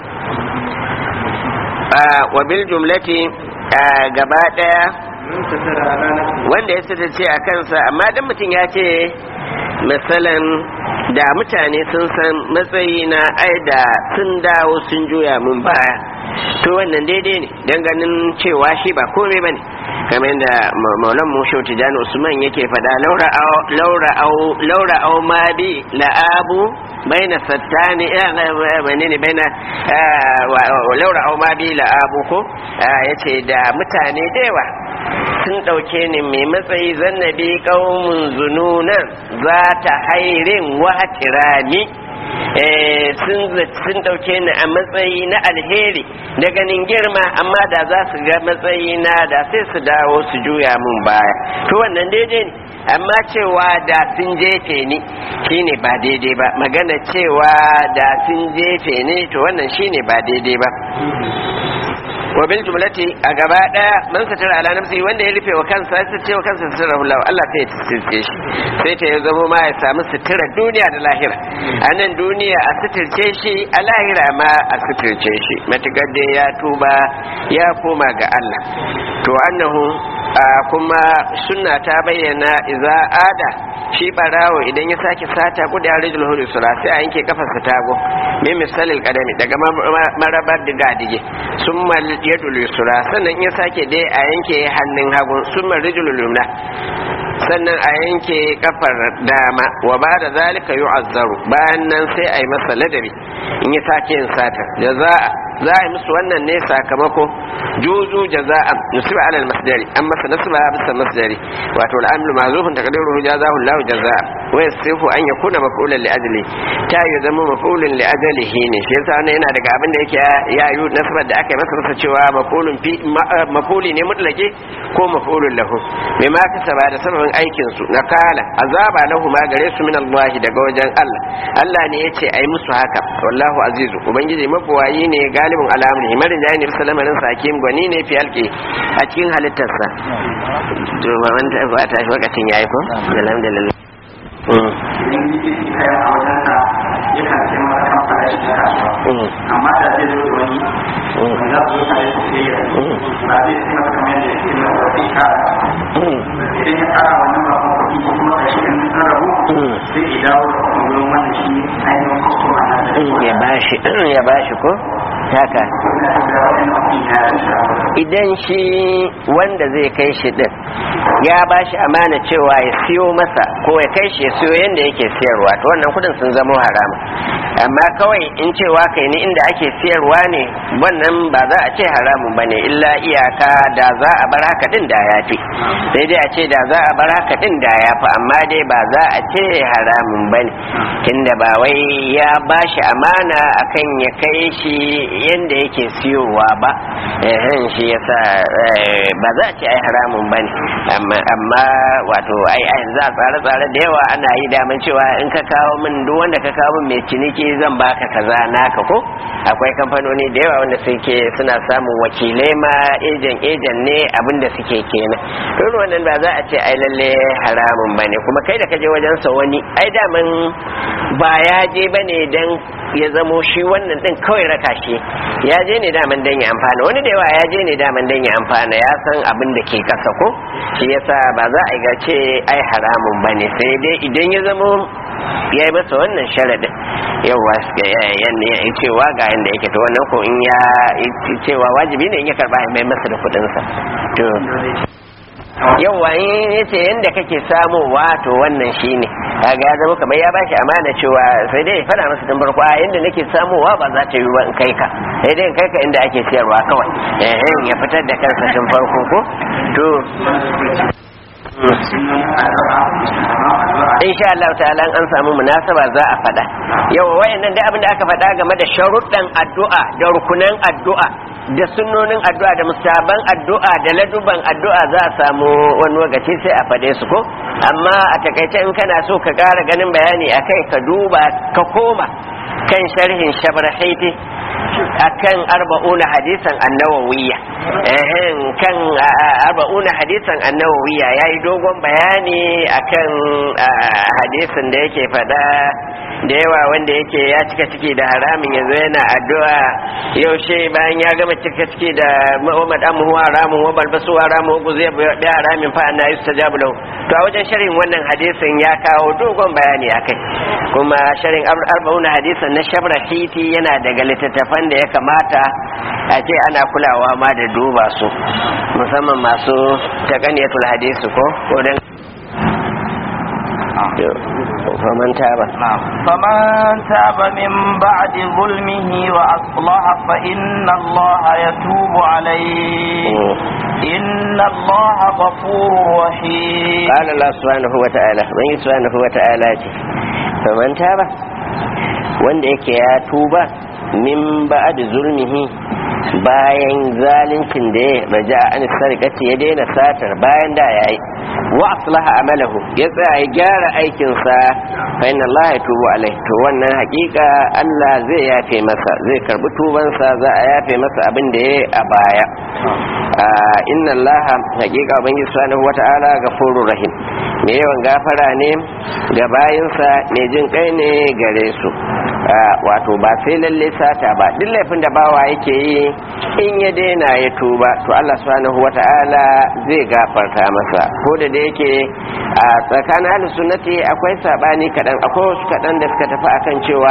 wa bil jumlati gaba daya wanda ya sata ce a kansa amma dan mutum ya ce misalan da mutane sun san matsayi na ai da sun dawo sun juya mun baya to wannan daidai ne don ganin cewa shi ba komai bane kamar yadda maulan mu shauti jani usman yake fada laura au ma bi la'abu baina sattani menene baina laura au ma bi la'abu ko yace da mutane da yawa sun ɗauke ni mai matsayi zannabi ƙaumin zununan za ta hairin wa tirani sun ɗauke ni a matsayi na alheri da ganin girma amma da za su ga matsayi na da sai su dawo su juya mun baya to wannan daidai ne amma cewa da sun jefe ni shine ba daidai ba magana cewa da sun jefe ni to wannan shine ba daidai ba wa bil jumlati a gaba daya man satara ala nafsi wanda ya rufe wa kansa sai ce wa kansa satara Allah Allah sai ya tsirce shi sai ta ya zama ma ya samu sutura duniya da lahira a nan duniya a suturce shi a lahira ma a suturce shi matukar da ya tuba ya koma ga Allah to annahu kuma sunna ta bayyana idza ada shi barawo idan ya sake sata kudi a rijul hudu sura sai a yanke kafarsa tago min misalil kadami daga marabar diga dige summa yadul yusra sannan ya sake dai a yanke hannun hagu summa rijul yumna sannan a yanke kafar dama wa ba da zalika yu'azzaru bayan nan sai a yi masa ladabi in ya sake yin sata jaza'a za a yi musu wannan ne sakamako juzu jaza'a nusiba alal masdari an masa nasba bisa masdari wato al'amlu mazufun taqdiruhu jazahu Allahu jaza'a wa yasifu an yakuna maf'ulan li ajli ta yi zama maf'ulun li ajlihi ne shi yasa wannan yana daga abin da yake ya yi nasbar da aka yi masa masa cewa maf'ulun fi maf'uli ne mutlaqi ko maf'ulun lahu bai ma kasaba da sababin aikin su na kala azaba lahu ma gare su min Allah daga wajen Allah Allah ne yace ai musu haka wallahu azizu ubangiji mabuwayi ne galibin al'amri marin jayin nabi sallallahu alaihi wasallam hakim gwani ne fi alke a cikin halittarsa to ba wanda ba ta shi wakatin yayi ko alhamdulillah amma da zai zo da wani wani za su zo tare su sai ba zai sai masa kamar yadda ya ce na wata kara idan ya kara wannan ba kuma kuɗi ko kuma kashi kan sun rabu sai ya dawo da kuma wurin wannan shi ainihin kwastoma na ya bashi ya bashi ko haka idan shi wanda zai kai shi din ya ba shi amana cewa ya siyo masa ko ya kai shi ya siyo yadda yake siyarwa to wannan kudin sun zama harama amma kawai in cewa kai ni inda ake siyarwa ne wannan ba za a ce haramun ba ne illa iyaka da za a bar haka din da ya fi sai dai a ce da za a bar haka din da ya fi amma dai ba za a ce haramun ba ne tunda ba wai ya ba shi amana akan ya kai shi yadda yake siyowa ba ehen shi yasa ba za a ce ai haramun ba ne amma wato ai ai za a tsare tsare da yawa ana yi daman cewa in ka kawo min duk wanda ka kawo min mai ciniki zan baka kaza naka ko akwai kamfanoni da yawa wanda suke suna samun wakilai ma ejen ejen ne abinda suke kenan don wannan ba za a ce ai lalle haramun ba ne kuma kai da ka je wajen sa wani ai daman ba ya je ba ne dan ya zamo shi wannan din kawai raka shi ya je ne daman dan ya amfana wani da yawa ya je ne daman dan ya amfana ya san abin da ke kasa ko shi yasa ba za a ga ce ai haramun bane sai dai idan ya zamo ya yi masa wannan sharadin yawa yanne ya cewa ga yanda yake to wannan ko in ya cewa wajibi ne in ya karba mai masa da kudinsa to yauwa in yace yanda kake samowa to wannan shine kaga ya zama kamar ya bashi amana cewa sai dai fada masa tun farko a yanda nake samowa ba za ta yi ba in kai ka sai dai in kai ka inda ake siyarwa kawai eh ya fitar da kansa tun farko ko to insha Allah ta'ala an samu munasaba za a faɗa yawa wayannan da abin da aka faɗa game da sharuɗan addu'a da rukunan addu'a da sunnonin addu'a da mustaban addu'a da laduban addu'a za a samu wani lokaci sai a faɗe su ko amma a takaice in kana so ka ƙara ganin bayani akai ka duba ka koma kan sharhin shabrahiti akan arba'una hadisan annawawiyya eh kan arba'una hadisan annawawiyya yayi dogon bayani akan hadisin da yake fada da yawa wanda yake ya cika ciki da haramin yanzu yana addu'a yaushe bayan ya gama cika ciki da Muhammad amu huwa haramun wa balbasu wa haramun wa guzai bi haramin fa anna yustajabu lahu to a wajen sharhin wannan hadisin ya kawo dogon bayani akai kuma sharhin arba'una hadisan na shabra hiti yana daga littattafan da ya kamata a ce ana kulawa ma da duba su musamman masu takaniyatul hadisi ko ko dan faman taba faman taba min ba'di zulmihi wa aslaha fa inna Allah yatubu alayhi inna Allah ghafurur rahim qala Allah subhanahu wa ta'ala man subhanahu wa ta'ala ce faman taba wanda yake ya tuba min ba'd zulmihi bayan zaluncin da ya raja an sarƙaci ya daina satar bayan da ya yi wa aslaha amalahu ya tsaya ya gyara aikinsa fa inna Allah ya tubu alai to wannan hakika Allah zai yafe masa zai karbi tubansa za a yafe masa abin da ya a baya inna Allah hakika ubangi subhanahu wata'ala ghafurur rahim me yawan gafara ne ga bayinsa mai jin kai ne gare su wato ba sai lalle sata ba duk laifin da bawa yake yi in ya daina ya tuba to Allah subhanahu wata'ala zai gafarta masa ko da da yake a tsakanin ahlus sunnati akwai sabani kadan akwai wasu kadan da suka tafi akan cewa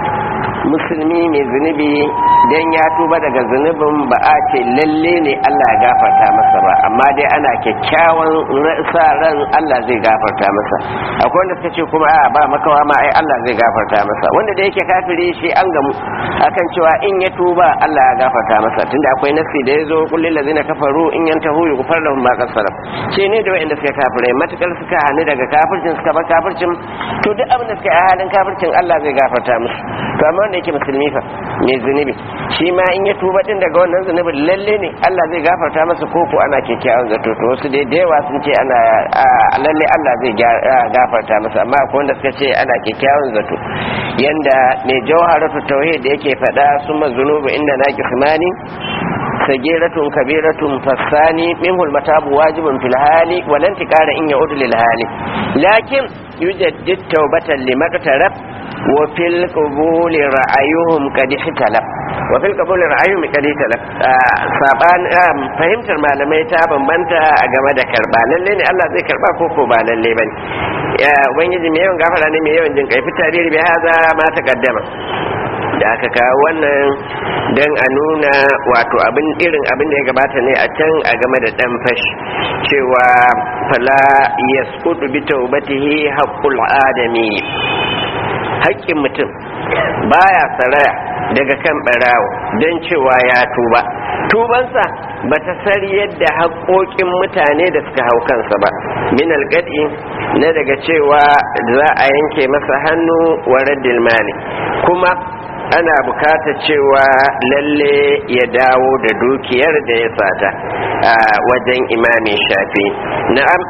musulmi mai zunubi dan ya tuba daga zunubin ba a ce lalle ne Allah ya gafarta masa ba amma dai ana kyakkyawan sa ran Allah zai gafarta masa akwai wanda suka ce kuma a ba makawa ma ai Allah zai gafarta masa wanda da yake kafiri shi an gamu akan cewa in ya tuba Allah ya gafarta masa tunda akwai nasi da yazo kullil ladina kafaru in yantahu yughfar lahum ma qad salaf ce ne da wanda suka kafirai matakar suka hani daga kafircin suka ba kafircin to duk abin da suka yi a halin kafircin Allah zai gafarta musu to amma wanda yake musulmi fa mai zunubi shi ma in ya tuba din daga wannan zunubin lalle ne Allah zai gafarta masa koko ana kyakkyawan zato to wasu dai da yawa sun ce ana lalle Allah zai gafarta masa amma akwai wanda suka ce ana kyakkyawan zato yanda mai jawharatu tauhid da yake faɗa summa zunubu inda na kismani sagiratun kabiratun fassani minhul matabu wajibun fil hali walan tiqara in ya'ud lil hali lakin yujaddid tawbatan limaqtarab wa fil qubuli ra'ayuhum qad ihtalaf wa fil qubuli ra'ayuhum qad ihtalaf saban fahimtar malamai ta bambanta a game da karba lalle ne Allah zai karba ko ko ba lalle bane ya ubangiji mai yawan gafara ne mai yawan jin kai fitariri bi haza ma taqaddama da aka kawo wannan don a nuna wato abin irin abin da ya gabata ne a can a game da dan fashi cewa fala yasqutu bi tawbatihi haqqul adami haƙƙin mutum baya saraya daga kan barawo don cewa ya tuba tubansa ba ta sari yadda haƙoƙin mutane da suka hau kansa ba min alƙadi na daga cewa za a yanke masa hannu wa raddil mali kuma ana bukata cewa lalle ya dawo da dukiyar da ya sata a wajen imamin shafi na'am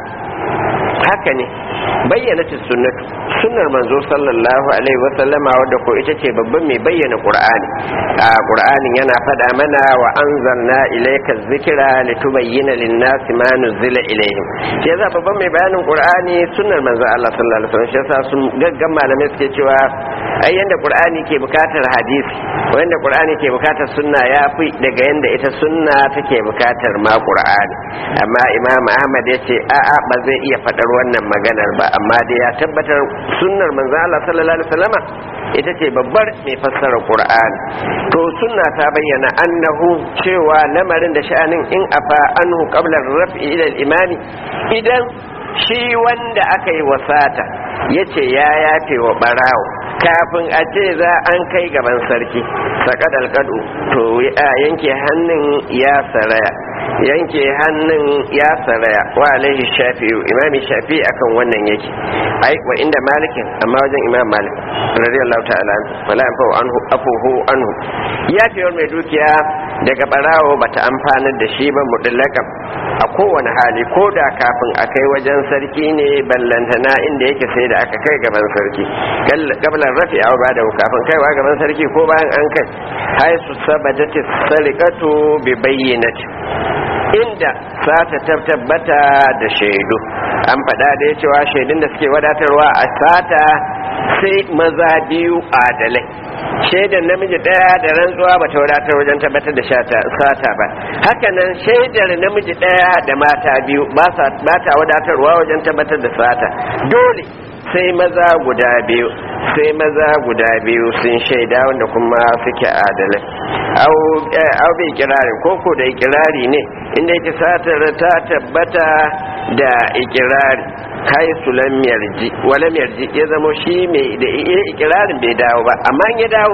haka ne bayyana sunnatu sunnar manzo sallallahu alaihi wasallama wadda ko ita ce babban mai bayyana qur'ani a qur'anin yana faɗa mana wa anzalna ilayka dhikra litubayyana lin-nasi ma nuzila ilayhim shi yasa babban mai bayanin qur'ani sunnar manzo Allah sallallahu alaihi wasallam shi yasa sun gaggan malamai suke cewa ai yanda qur'ani ke bukatar hadisi wanda qur'ani ke bukatar sunna ya fi daga yanda ita sunna take bukatar ma qur'ani amma imam ahmad ya ce a'a ba zai iya faɗar wannan maganar ba amma dai ya tabbatar sunnar manzo Allah sallallahu alaihi wasallama ita ce babbar mai fassara qur'ani to sunna ta bayyana annahu cewa lamarin da sha'anin in afa anhu qabla raf'i ila al-imani idan shi wanda aka yi wasata yace ya yafe wa barawo kafin a ce za an kai gaban sarki sakadal kadu to a yanke hannun ya saraya yanke hannun ya saraya wa alaihi shafi'u imami shafi'i akan wannan yake ai wa inda malikin amma wajen imam malik radiyallahu ta'ala wala yanfa anhu afuhu anhu ya fi mai dukiya daga barawo bata amfanar da shi ba mudallaka a kowane hali ko da kafin a kai wajen sarki ne ballantana inda yake sai da aka kai gaban sarki gabalar rafi a ba da kafin kaiwa gaban sarki ko bayan an kai haisu sabajati sarikatu bi bayyinati inda sata ta tabbata da shaidu an faɗa da cewa shaidun da suke wadatarwa a sata sai maza biyu adalai shaidar namiji ɗaya da rantsuwa ba ta wadatar wajen tabbatar da sata ba hakanan shaidar namiji ɗaya da mata biyu ba ta wadatarwa wajen tabbatar da sata dole sai maza guda biyu sai maza guda biyu sun shaida wanda kuma suke adalai au bai kirari ko ko da ikirari ne inda yake satar ta tabbata da ikirari kai su lamyarji wala yarji ya zama shi mai da ikirarin bai dawo ba amma ya dawo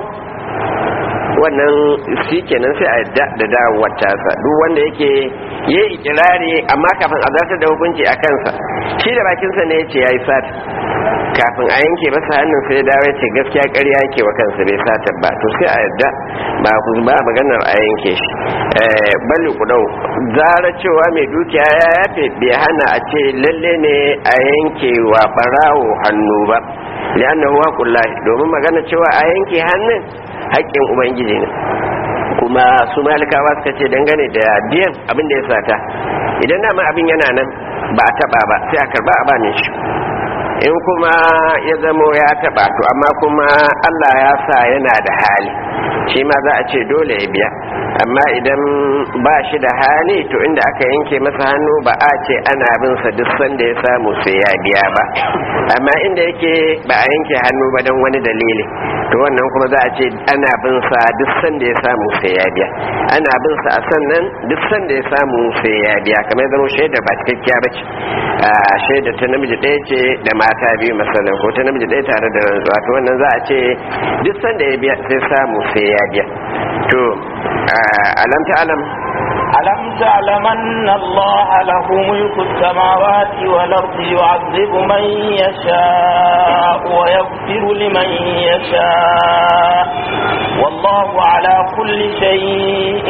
wannan shi kenan sai a yadda da dawowar tasa duk wanda yake ya yi ikirari amma kafin a zartar da hukunci a kansa shi da bakinsa ne ya ce ya yi sata kafin a yanke masa hannun sai dawo ya ce gaskiya ƙarya yake wa kansa bai sata ba to sai a yadda ba ba maganar a yanke shi bali kudau zara cewa mai dukiya ya yafe bai hana a ce lalle ne a yanke wa barawo hannu ba li'annahu haqqullahi domin magana cewa a yanke hannun haƙƙin ubangiji ne kuma su malikawa suka ce dangane da biyan abin da ya sata idan dama abin yana nan ba a taba ba sai a karba a ba shi in kuma ya zamo ya taba to amma kuma Allah ya sa yana da hali shi ma za a ce dole ya biya amma idan ba shi da hali to inda aka yanke masa hannu ba a ce ana bin sa duk sanda ya samu sai ya biya ba amma inda yake ba a yanke hannu ba don wani dalili to wannan kuma za a ce ana bin sa duk sanda ya samu sai ya biya ana bin sa a sannan duk sanda ya samu sai ya biya kamar zama shaidar ba cikakkiya ba ce shaidar ta namiji ɗaya ce da mata biyu masalan ko ta namiji ɗaya tare da rantsuwa to wannan za a ce duk sanda ya biya sai samu sai ya biya to alam ta alam ألم تعلم أن الله له ملك السماوات والأرض يعذب من يشاء ويغفر لمن يشاء والله على كل شيء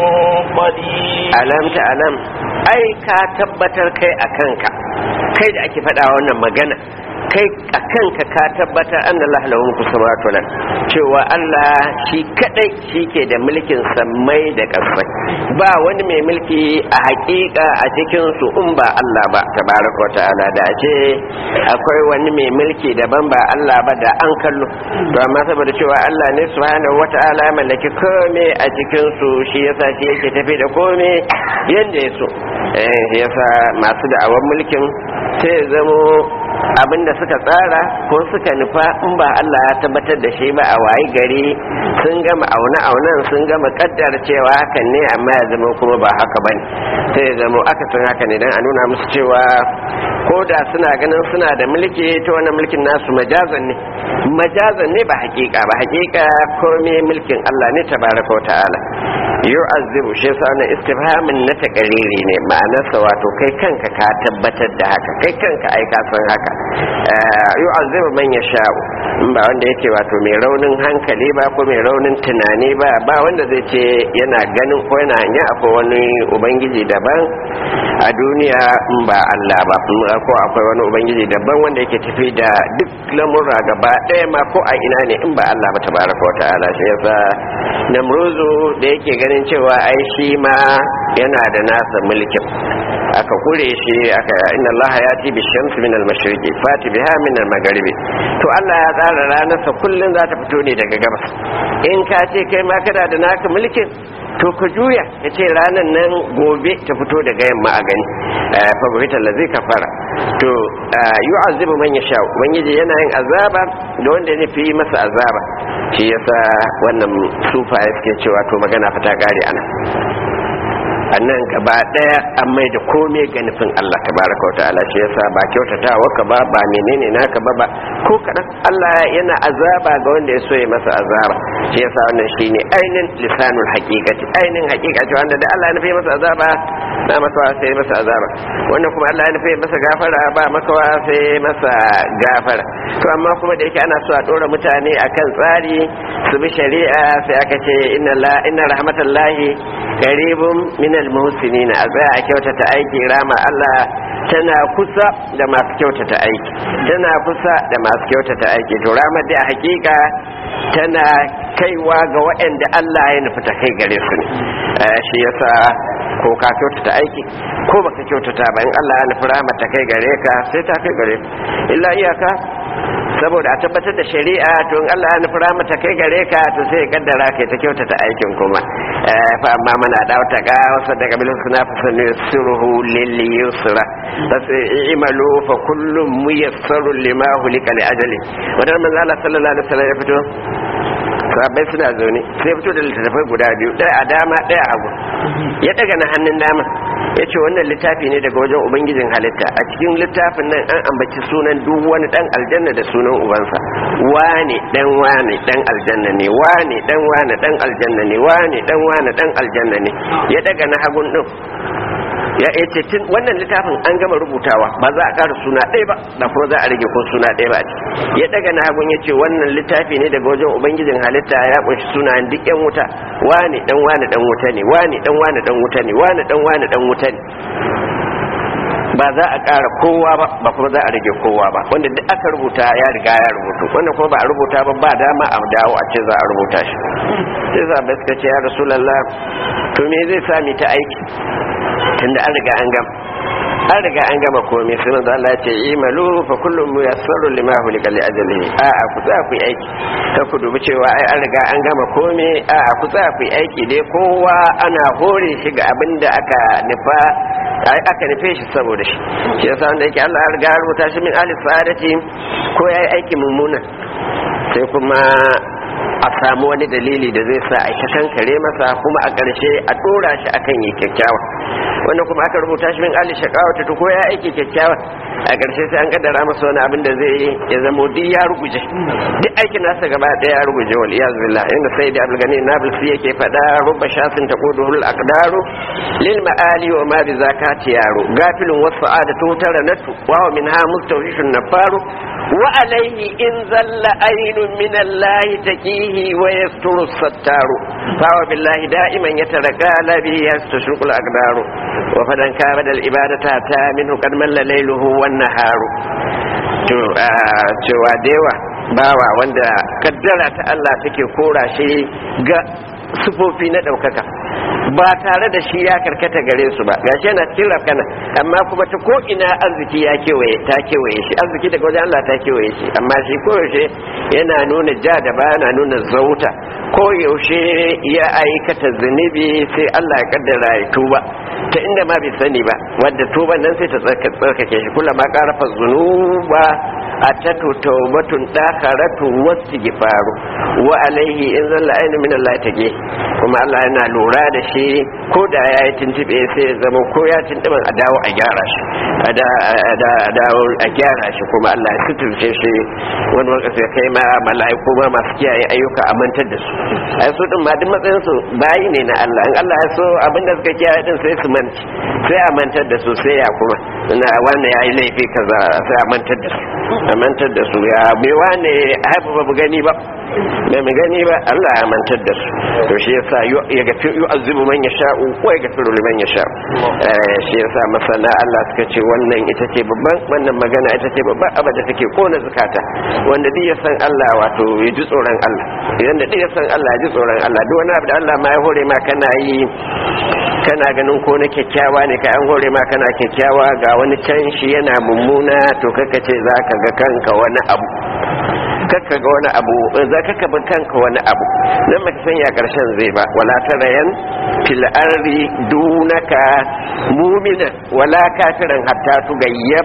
قدير ألم تعلم أي كاتبتر كي أكنك kai da ake faɗa wannan magana kai a kanka ka tabbatar an Allah lahu mulku samawati wal cewa Allah shi kadai shi ke da mulkin sammai da ƙasai ba wani mai mulki a haƙiƙa a cikin su in ba Allah ba tabaraka wa ta'ala da ce akwai wani mai mulki daban ba Allah ba da an kallo to amma saboda cewa Allah ne subhanahu wa ta'ala ya mallaki kome a cikin su shi yasa shi yake tafi da kome yanda ya so eh yasa masu da'awan mulkin sai zamo abinda suka tsara ko suka nufa in ba Allah ya tabbatar da shi ba a wayi gari sun gama auna aunan sun gama kaddar cewa hakan ne amma ya zama kuma ba haka bane sai ya zama aka san haka ne dan a nuna musu cewa ko da suna ganin suna da mulki ta wannan mulkin nasu majazan ne majazan ne ba hakika ba hakika komai mulkin Allah ne tabaraka wa ta'ala yu'azzibu shi yasa wannan istifhamin na takariri ne ma'anarsa wato kai kanka ka tabbatar da haka kai kanka ai ka san haka yu'azzibu man yasha'u in ba wanda yake wato mai raunin hankali ba ko mai raunin tunani ba ba wanda zai ce yana ganin ko yana hanya akwai wani ubangiji daban a duniya in ba Allah ba ko akwai wani ubangiji daban wanda yake tafi da duk lamurra gaba ɗaya ma ko a ina ne in ba Allah ba tabaraka wa ta'ala shi yasa namruzu da yake ganin cewa ai shi ma yana da nasa mulkin aka kure shi aka inna Allah ya ti bi shamsi min al-mashriqi fati biha min al-magharibi to Allah ya tsara ranar sa kullun za ta fito ne daga gabas in ka ce kai ma kana da naka mulkin to ka juya ka ce ranar nan gobe ta fito daga yamma a gani fa gobe ta zai kafara to yu'azzibu man yasha ubangiji yana yin azaba da wanda ya fi masa azaba shi yasa wannan sufa suke cewa to magana fa ta kare ana a nan gaba daya an mai da kome ga nufin Allah tabaraka wa ta'ala shi yasa ba kyautatawa ka ba ba menene naka ba ba ko kadan Allah yana azaba ga wanda ya so ya masa azaba shi yasa wannan shine ainin lisanul haqiqati ainin haqiqati wanda da Allah ya nufi masa azaba na masa sai masa azaba wannan kuma Allah ya nufi masa gafara ba makawa sai masa gafara to amma kuma da yake ana so a dora mutane akan tsari su bi shari'a sai aka ce inna la inna rahmatallahi qaribun minal muhsinin a tsaya a kyautata aiki rama Allah tana kusa da masu kyautata aiki tana kusa da masu kyautata aiki to ramar da hakika tana kaiwa ga waɗanda Allah ya nufi ta kai gare su ne shi yasa ko ka kyautata aiki ko baka kyautata ba in Allah ya nufi ramar ta kai gare ka sai ta kai gare illa iyaka saboda a tabbatar da shari'a to in Allah ya nufi rama ta kai gare ka to sai ya kaddara kai ta kyautata aikin kuma fa amma mana da wata ga wasa daga bilin suna fasanu yusruhu lil yusra sai imalu fa kullum muyassaru lima hulika li ajali wadan manzo Allah sallallahu alaihi wasallam ya fito sahabbai suna zaune sai fito da littattafai guda biyu ɗaya a dama ɗaya a hagu ya daga na hannun dama ya ce wannan littafi ne daga wajen ubangijin halitta a cikin littafin nan an ambaci sunan duk wani dan aljanna da sunan ubansa wane dan wane dan aljanna ne wane dan wane dan aljanna ne wane dan wane dan aljanna ne ya daga na hagun din ya ce tun wannan littafin an gama rubutawa ba za a ƙara suna ɗaya ba da kuma za a rage ko suna ɗaya ba ya daga na hagun ya ce wannan littafi ne daga wajen ubangijin halitta ya kunshi sunayen duk yan wuta wane dan wane dan wuta ne wane dan wane dan wuta ne wane dan wane dan wuta ne ba za a ƙara kowa ba ba kuma za a rage kowa ba wanda duk aka rubuta ya riga ya rubutu wanda kuma ba a rubuta ba ba dama a dawo a ce za a rubuta shi sai za a suka ce ya rasulallah to me zai sami ta aiki tunda an riga an gama an riga an gama komai sai manzo Allah ya ce imalu fa kullum muyassaru lima hulika li ajalihi a a ku tsaya ku yi aiki ta ku dubi cewa ai an riga an gama komai a a ku tsaya ku yi aiki dai kowa ana hore shi ga abin da aka nufa ai aka nufe shi saboda shi shi yasa wanda yake Allah ya riga ya rubuta shi min alif sa'adati ko yayi aiki mummuna sai kuma a samu wani dalili da zai sa a ta kankare masa kuma a ƙarshe a ɗora shi akan yi kyakkyawa wanda kuma aka rubuta shi min ali shakawa ta ko ya aiki kyakkyawa a ƙarshe sai an kaddara masa wani abin da zai yi ya zama duk ya ruguje duk aikin nasa gaba ɗaya ya ruguje wal iyaz billah inda sai da abul gani nabilsi yake faɗa rubba shasin ta quduhul aqdaru lil ma'ali wa ma bi zakati yaro gafilun was sa'adatu taranatu wa huwa minha mustawhishun nafaru wa alayhi in zalla aynun min allahi taqihi wa yasturu sattaru fa wa billahi da'iman yataraka la bi yastashruqul aqdaru wa fadan kabada al ibadata ta minhu qad malla layluhu wan naharu to cewa dewa bawa wanda kaddara ta Allah take kora shi ga sufofi na ɗaukaka ba tare da shi ya karkata gare su ba gashi yana cikin rafkana amma kuma ta ko ina arziki ya kewaye ta kewaye shi arziki daga wajen Allah ta kewaye shi amma shi koyaushe yana nuna ja da ba yana nuna zauta koyaushe ya aikata zunubi sai Allah ya kaddara ya tuba ta inda ma bai sani ba wadda tuban nan sai ta tsarkake shi kula ma karafa zunuba a tato taubatun dakharatu wasu gifaru wa alaihi in zalla ainu min Allah take kuma Allah yana lura da shi ko da ya yi tuntube sai ya zama ko ya tuntuban a dawo a gyara shi a dawo a gyara shi kuma Allah ya suturce shi wani wakasi ya kai ma mala'iku ma masu kiyaye ayyuka a mantar da su ai su din ma duk matsayin su bayi ne na Allah in Allah ya so abinda suka kiyaye din sai su manci sai a mantar da su sai ya kuma na wannan ya yi laifi kaza sai a mantar da su a mantar da su ya bai wane haifu ba gani ba bai mu gani ba Allah ya mantar da su to shi yasa ya gafi yu'azzibu man yasha'u ko ya gafiru liman yasha'u shi yasa masana Allah suka ce wannan ita ce babban wannan magana ita ce babban abin da take kona zakata wanda duk ya san Allah wato ya ji tsoron Allah idan da duk ya san Allah ya ji tsoron Allah duk wani abu da Allah ma ya hore ma kana yi kana ganin ko na kyakkyawa ne kai an hore ma kana kyakkyawa ga wani can shi yana mummuna to kaka ce za ka ga kanka wani abu kakka ga wani abu za ka ka kanka wani abu nan baka san ya karshen zai ba wala tarayan fil ardi dunaka mu'mina wala kafiran hatta tugayyaba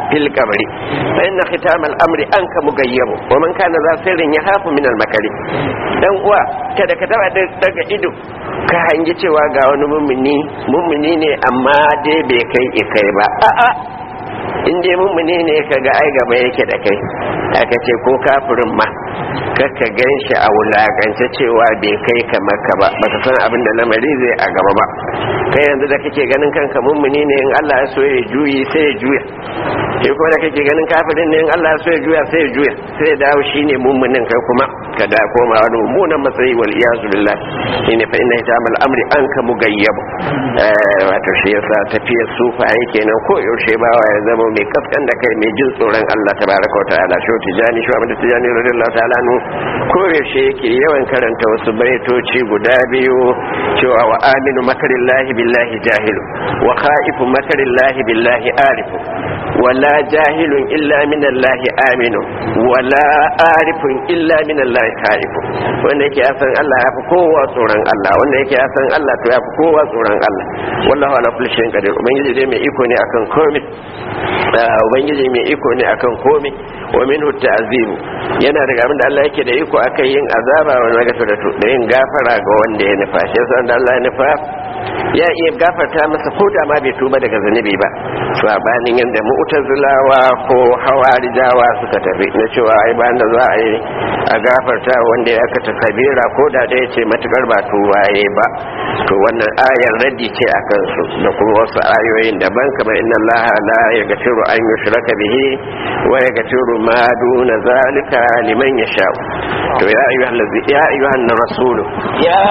fil qabri fa inna khitam al amri anka mugayyabu wa man kana za sirrin yahafu min al makari dan uwa kada ka taba daga ido ka hangi cewa ga wani mummuni mummuni ne amma dai bai kai ikai ba a'a in dai mummuni ne ka ga ai gaba yake da kai aka ce ko kafirin ma kakka gan shi a wulakance cewa bai kai kamar ka ba baka san abin da lamari zai a gaba ba kai yanzu da kake ganin kanka mummuni ne in Allah ya so ya juyi sai ya juya sai kuma da kake ganin kafirin ne in Allah ya so ya juya sai ya juya sai ya dawo shine mummunin kai kuma ka da koma wani mummunan matsayi wal iyazu billah shine fa inna hitamal amri an ka mugayyabu wato shi yasa tafiyar sufa yake nan ko yaushe bawa ya zama mai kaskan da kai mai jin tsoron Allah tabaraka wa ta'ala shi tijani shi Ahmad tijani radiyallahu ta'ala nu ko yaushe yake yawan karanta wasu baitoci guda biyu cewa wa aminu makarillahi billahi jahilu wa khaifu makarillahi billahi arifu wala jahilun illa min Allah aminu wala arifun illa min Allah khaifu wanda yake ya san Allah ya fi kowa tsoron Allah wanda yake ya san Allah to ya fi kowa tsoron Allah wallahu ala kulli shay'in qadir ubangiji dai mai iko ne akan komai ubangiji mai iko ne akan komai wa minhu ta'zibu yana daga abin da Allah yake da iko akan yin azaba wa magfiratu da yin gafara ga wanda ya nufa shi yasa da Allah ya nufa ya iya gafarta masa ko da ma bai tuba daga zunubi ba sabanin yadda mu'tazilawa ko hawarijawa suka tafi na cewa ai bayan da za a yi a gafarta wanda ya kata kabira ko da da ce matukar ba tuba yayi ba to wannan ayar raddi ce a kansu da kuma wasu ayoyin daban kamar inna Allah la yaghfiru an yushraka bihi wa yaghfiru ma duna zalika liman yasha to ya ayyuhal ladzi ya ayyuhan rasul يا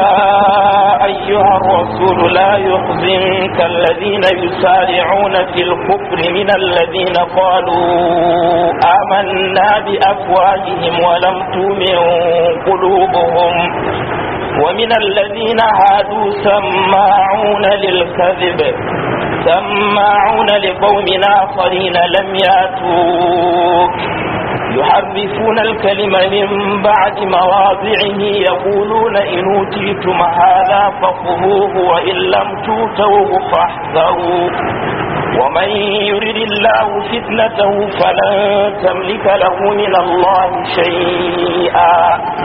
أيها الرسول لا يحزنك الذين يسارعون في الكفر من الذين قالوا آمنا بأفواههم ولم تؤمن قلوبهم ومن الذين هادوا سماعون للكذب سماعون لقوم آخرين لم ياتوك يحرفون الكلم من بعد مواضعه يقولون إن أوتيتم هذا فخذوه وإن لم توتوه فاحذروا ومن يرد الله فتنته فلن تملك له من الله شيئا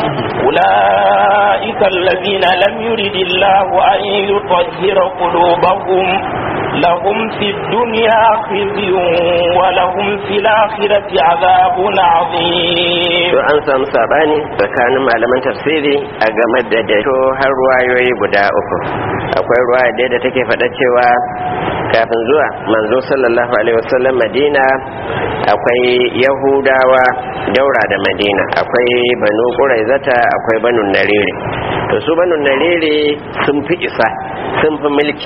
أولئك الذين لم يرد الله أن يطهر قلوبهم لهم في الدنيا خزي ولهم في الآخرة عذاب عظيم to an samu sabani tsakanin malaman tafsiri a game da daito har ruwayoyi guda uku akwai ruwaya ɗaya da take faɗa cewa kafin zuwa manzo sallallahu alaihi wasallam madina akwai yahudawa daura da madina akwai banu ƙuraizata akwai banu narere to su banu narere sun fi isa sun fi mulki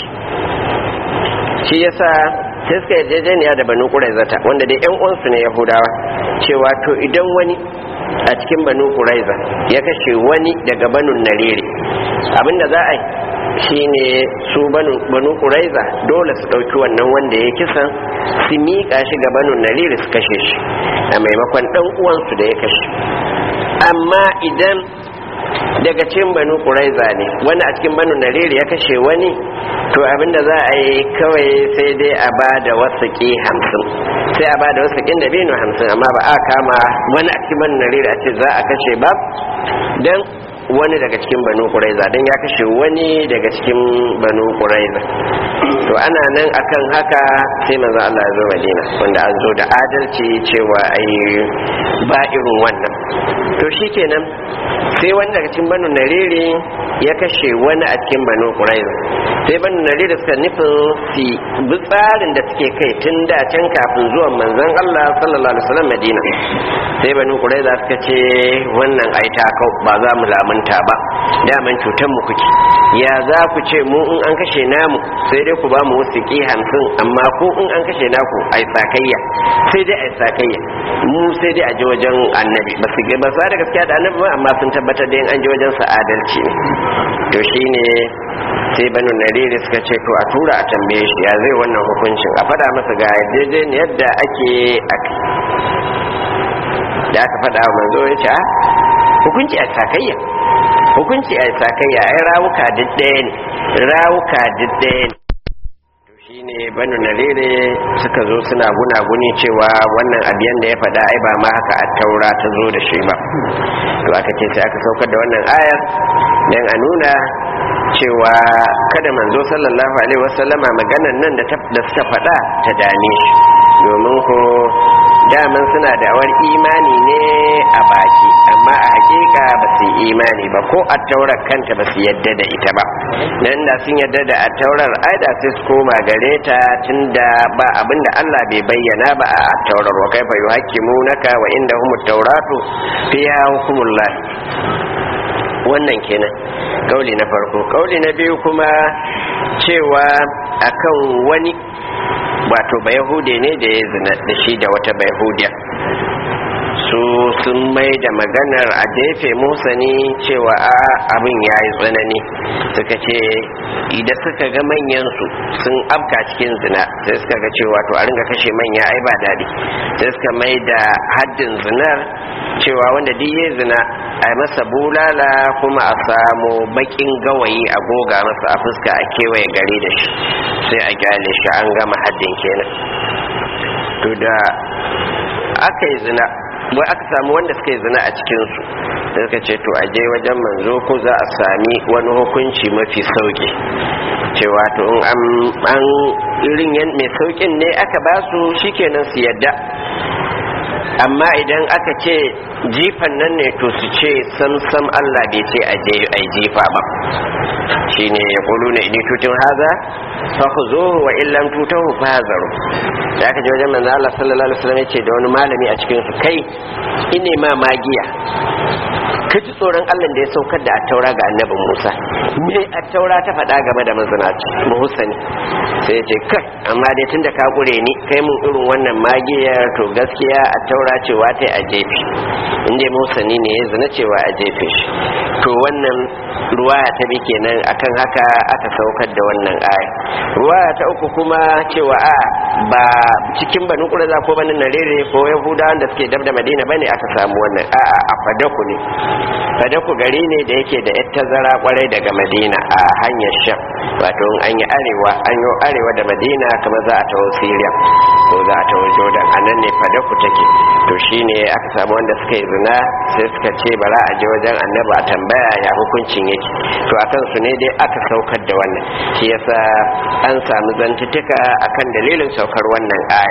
shi yasa sai suka yarjejeniya da banu ƙuraizata wanda dai yan uwansu ne yahudawa cewa to idan wani a cikin banu ƙuraiza ya kashe wani daga banu narere abinda za a yi shine su banu ƙuraiza dole su ɗauki wannan wanda ya kisan su miƙa shi ga banu narere su kashe shi a maimakon ɗan uwansu da ya kashe amma idan daga cikin banu ƙuraiza ne wani a cikin banu narere ya kashe wani to abinda za a yi kawai sai dai a ba da wasaƙi hamsin sai a ba da wasaƙin da binu hamsin amma ba a kama wani a cikin banu narere a ce za a kashe ba don wani daga cikin banu ƙuraiza don ya kashe wani daga cikin banu ƙuraiza to ana nan akan haka sai manzo Allah ya zo Madina wanda an zo da adalci cewa ai ba irin wannan to shikenan sai wani daga cikin banu narere ya kashe wani a cikin banu ƙuraiza sai banu narere suka nufin su bi tsarin da suke kai tun da can kafin zuwan manzon Allah sallallahu alaihi wasallam Madina sai banu ƙuraiza suka ce wannan ai ta kau ba za mu lamunta ba daman cutar mu kuke ya za ku ce mu in an kashe namu sai dai ku ba mu wasu ki hamsin amma ko in an kashe naku ai sakayya sai dai ai sakayya mu sai dai a ji wajen annabi ba su ba su da gaskiya da annabi ba amma sun tabbatar da an ji wajen sa adalci ne to shine sai banu nariri suka ce to a tura a tambaye shi ya zai wannan hukuncin a faɗa masa ga yarjejeniyar da ake da aka faɗa wa manzo ya ce hukunci a sakayya hukunci a sakayya ai rawuka duk ɗaya ne rawuka duk ɗaya ne to shine shine banu nalire suka zo suna gunaguni cewa wannan abiyan da ya faɗa ai ba ma haka a taura ta zo da shi ba to aka ce sai aka saukar da wannan ayar don a nuna cewa kada manzo sallallahu alaihi wasallama maganan nan da suka faɗa ta dame shi domin ko daman suna da'awar imani ne a baki amma a hakika ba su yi imani ba ko a taurar kanta ba su yadda da ita ba nan da sun yadda da a taurar aida sai su koma gare ta tunda ba abin da Allah bai bayyana ba a taurar wa kaifa yuhaqqimunaka wa indahum at-tauratu fiha hukumullah wannan kenan kauli na farko kauli na biyu kuma cewa akan wani wato bayahude ne da ya zina da shi da wata bayahudiya su sun mai da maganar a jefe musa ne cewa a abin ya yi tsanani suka ce idan suka ga manyansu sun afka cikin zina sai suka ga cewa to a ringa kashe manya ai ba daɗi sai suka mai da haddin zinar cewa wanda duk ya zina a masa bulala kuma a samu bakin gawayi a goga masa a fuska a kewaye gari da shi sai a gyale shi an gama haddin kenan to da aka yi zina wai aka samu wanda suka yi zina a cikinsu da suka ce to aje wajen manzo ko za a sami wani hukunci mafi sauki cewa to in an irin mai saukin ne aka ba su shikenan su yadda amma idan aka ce jifan nan ne to su ce sam Allah bai ce a jifa ba shine ya kulu na ini tutun haza fa khuzuhu wa illam tutahu fa hazaru da aka je wajen manzo Allah sallallahu alaihi wasallam yace da wani malami a cikin su kai ine ma magiya ka ji tsoron Allah da ya saukar da attaura ga annabin Musa me attaura ta faɗa game da mazinaci muhsani sai ya ce kai amma dai tunda ka kure ni kai mun irin wannan magiyar to gaskiya attaura cewa ta a jefi inda muhsani ne ya zina cewa a jefe shi to wannan ruwaya ta bi kenan akan haka aka saukar da wannan aya ruwaya ta uku kuma cewa a ba cikin banu za ko banu narere ko yahudawan da suke dab da madina bane aka samu wannan a'a a fadaku ne fadaku gari ne da yake da yar tazara kwarai daga madina a hanyar sham wato an yi arewa an yi arewa da madina kamar za a taho syria ko za a taho jordan a nan ne fadaku take to shine aka samu wanda suka yi zina sai suka ce bara a je wajen annabi a tambaya ya hukuncin yake to akan su ne dai aka saukar da wannan shi yasa an samu zantuttuka akan dalilin saukar wannan aya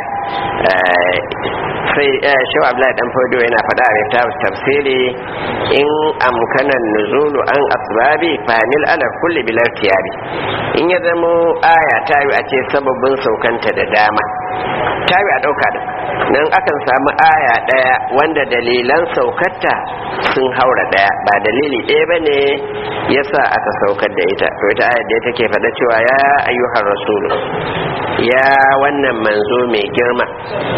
sai shi abdullahi dan fodo yana faɗa a littafin tafsiri in amkanan nuzulu an asbabi famil ala kulli bilar tiyari in ya zamo aya ta yi a ce sababin saukanta da dama ta yi a ɗauka da nan akan samu aya ɗaya wanda dalilan saukarta sun haura ɗaya ba dalili ɗaya ba ne ya sa aka saukar da ita to ita ayar da take faɗa cewa ya ayyuhar rasulu ya wannan manzo mai girma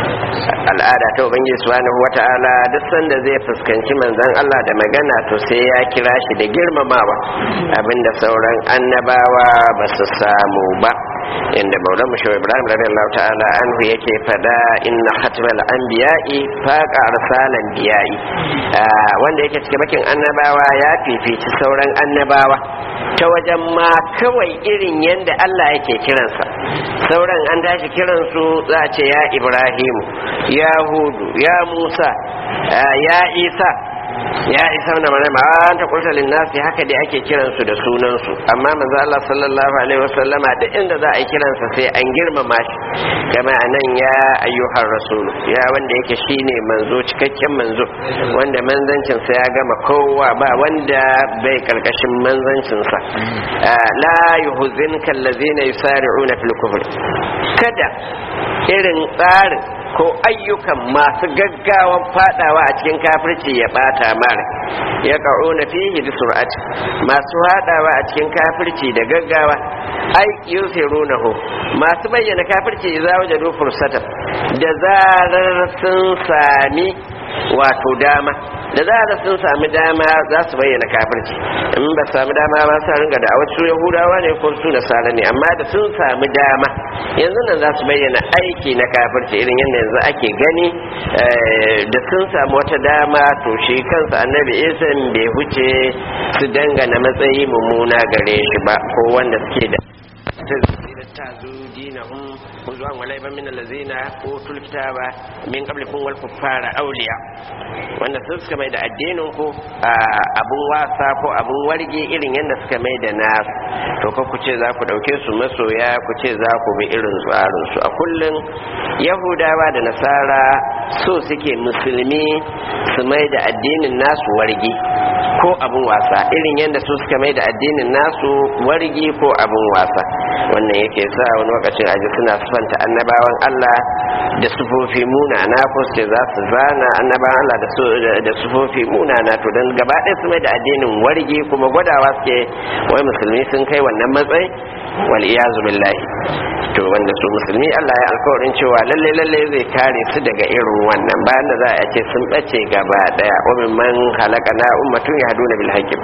al'ada ta ubangiji subhanahu wata'ala duk sanda zai fuskanci manzon Allah da magana to sai ya kira shi da girmamawa abinda sauran annabawa ba su samu ba inda maulana shi ibrahim radiyallahu ta'ala anhu yake fada inna khatmal anbiya'i faqa arsalan biya'i wanda yake cikin bakin annabawa ya fifici sauran annabawa ta wajen ma kawai irin yanda Allah yake kiransa sauran an tashi kiransu za a ce ya ibrahimu ya hudu ya musa ya isa ya isa na mana ma an ta kulta linnasi haka dai ake kiransu da sunansu amma manzo Allah sallallahu alaihi wasallama da inda za a yi kiransa sai an girmama shi kama anan ya ayyuhar rasul ya wanda yake shine manzo cikakken manzo wanda manzancin sa ya gama kowa ba wanda bai karkashin manzancin sa la yuhzinka allazina yusari'una fil kufr kada irin tsarin ko ayyukan masu gaggawan fadawa a cikin kafirci ya bata mara ya na fihi bi sur'ati masu fadawa a cikin kafirci da gaggawa ai yusirunahu masu bayyana kafirci idza wajadu fursatan da zarar sun sami wato dama da zarar sun sami dama za su bayyana kafirci in ba sami dama ba su ringa da wasu yahudawa ne ko su nasara ne amma da sun sami dama yanzu nan za su bayyana aiki na kafirci irin yadda yanzu ake gani da sun samu wata dama to shi kansa annabi isa bai huce su dangana matsayi mummuna gare shi ba ko wanda suke da tazu dinahum huzwan wa laiban min allazina utul kitaba min qablikum wal kuffara awliya wanda sun suka mai da addinin ku abun wasa ko abun warge irin yadda suka mai da nasu to ko ku ce za ku dauke su masoya ku ce za ku bi irin tsarin su a kullun yahudawa da nasara so suke musulmi su mai da addinin nasu warge ko abun wasa irin yadda su suka mai da addinin nasu wargi ko abun wasa wannan yake sa wani lokacin aji suna sufanta annabawan Allah da sufofi munana ko su ce za su zana annabawan Allah da sufofi munana to don gaba ɗaya su mai da addinin wargi kuma gwadawa suke wai musulmi sun kai wannan matsayi wal iyazu billahi to wanda su musulmi Allah ya alkawarin cewa lalle lalle zai kare su daga irin wannan bayan da za a ce sun bace gaba daya wa mimman halakana ummatun yahduna bil haqqi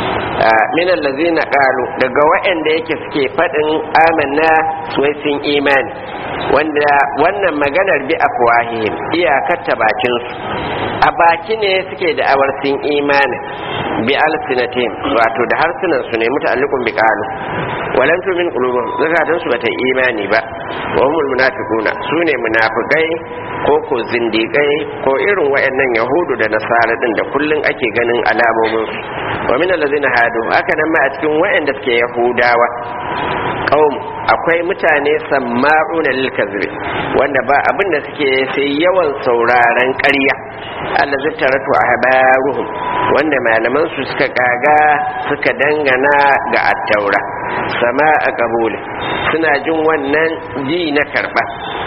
min allazina qalu daga waɗanda yake suke fadin amanna suwai sun imani wanda wannan maganar bi afwahihim iyakar ta bakin su a baki ne suke da awar sun imani bi alsinatin wato da harsunan su ne muta'alliqun bi qalu walan tumin qulubuhum zakatun su bata imani ba wa humul munafiquna sune munafikai ko ko zindikai ko irin wayannan yahudu da nasara din da kullun ake ganin alamomin su wa min allazina hadu haka nan ma a cikin wayanda suke yahudawa qaum akwai mutane samma'una lil kadhib wanda ba abin da suke sai yawan sauraron ƙarya allazi taratu ahbaruhum wanda malaman su suka kaga suka dangana ga attaura sama a kabul suna jin wannan ji na karba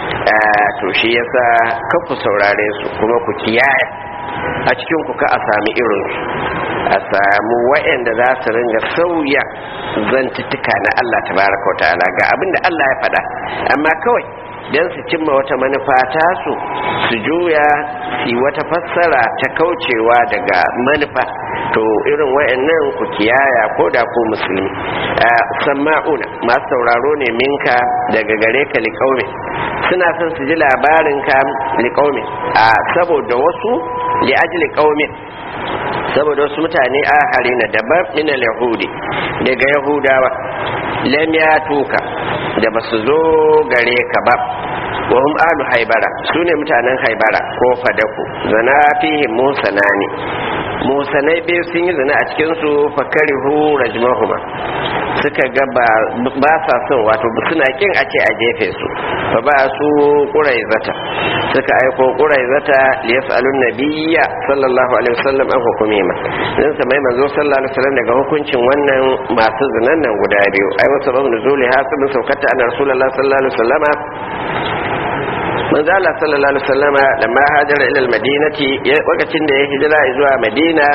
to shi yasa ka ku saurare su kuma ku kiyaye a cikin ku ka a sami irin su a samu waɗanda za su ringa sauya zantuttuka na Allah tabaraka wa ta'ala ga abin da Allah ya faɗa amma kawai don su cimma wata manufa tasu su juya su wata fassara ta kaucewa daga manufa to irin wayannan ku kiyaya ko da ku musulmi sama'una masu sauraro ne minka daga gare ka liƙaume suna son su ji labarin ka liƙaume a saboda wasu li'ajli ƙaumin saboda wasu mutane a hari na daban min yahudi daga yahudawa lam ya tuka da ba su zo gare ka ba wa hum alu haibara su ne mutanen haibara ko fadaku zana fihim musanani musanai biyu sun yi zina a cikinsu fakarihu rajmahuma suka ga ba sa son wato suna kin a ce a jefe su fa ba su kurai zata suka aiko kurai zata liyas'alun nabiyya sallallahu alaihi wasallam an hukumi ma dan sa mai manzo sallallahu alaihi wasallam daga hukuncin wannan masu zinan nan guda biyu ai wasu ban nuzuli hasibin saukata anna rasulullahi sallallahu alaihi wasallama manzo Allah sallallahu alaihi wasallama lamma hajara ila almadinati lokacin da ya hijira zuwa madina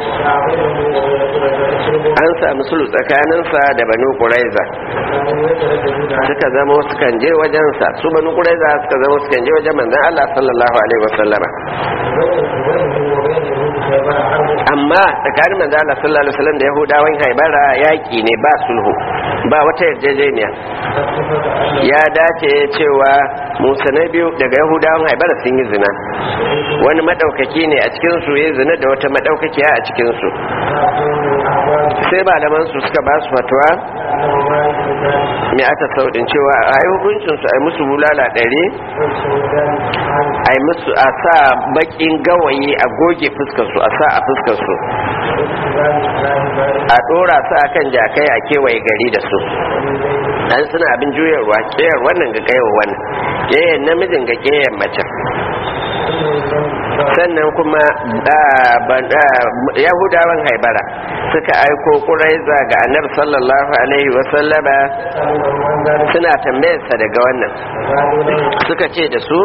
an samu sulhu tsakaninsa da banu quraiza suka zama su kan je wajensa su banu quraiza suka zama su kan je wajen manzon Allah sallallahu alaihi wasallama amma tsakanin manzo Allah sallallahu alaihi wasallam da Yahudawan Haibara yaki ne ba sulhu ba wata yarjejeniya ya dace cewa Musa na biyu daga Yahudawan Haibara sun yi zina wani madaukaki ne a cikin su ya zina da wata madaukakiya a cikin su sai malaman su suka ba su fatwa me aka saudin cewa a yi hukuncin su a yi musu bulala ɗari a yi musu a sa bakin gawayi a goge fuskar su a sa a fuskar su a dora su a kan jakai a kewaye gari da su an suna abin juyarwa keyar wannan ga kayar wannan keyar namijin ga keyar macen sannan kuma yahudawan haibara suka aiko ƙuraiza ga annabi sallallahu alaihi wasallama suna tambayarsa daga wannan suka ce da su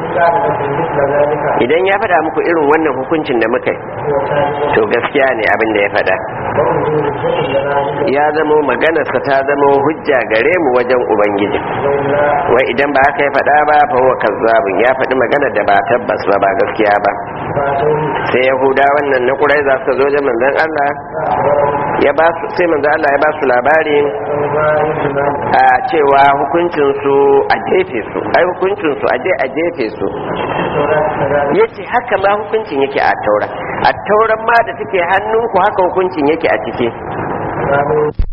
idan ya faɗa muku irin wannan hukuncin da muka yi to gaskiya ne abin da ya faɗa ya zama maganarsa ta zama hujja gare mu wajen ubangiji wai idan ba haka ya faɗa ba fa huwa kazzabun ya faɗi magana da ba tabbas ba ba gaskiya ba sai yahuda wannan na kurai za su zo da manzon Allah ya ba su sai manzon Allah ya ba su labari a cewa hukuncin su a jefe su ai hukuncin su a je a jefe su yace haka ma hukuncin yake a taura a tauran ma da take hannunku haka hukuncin yake a ciki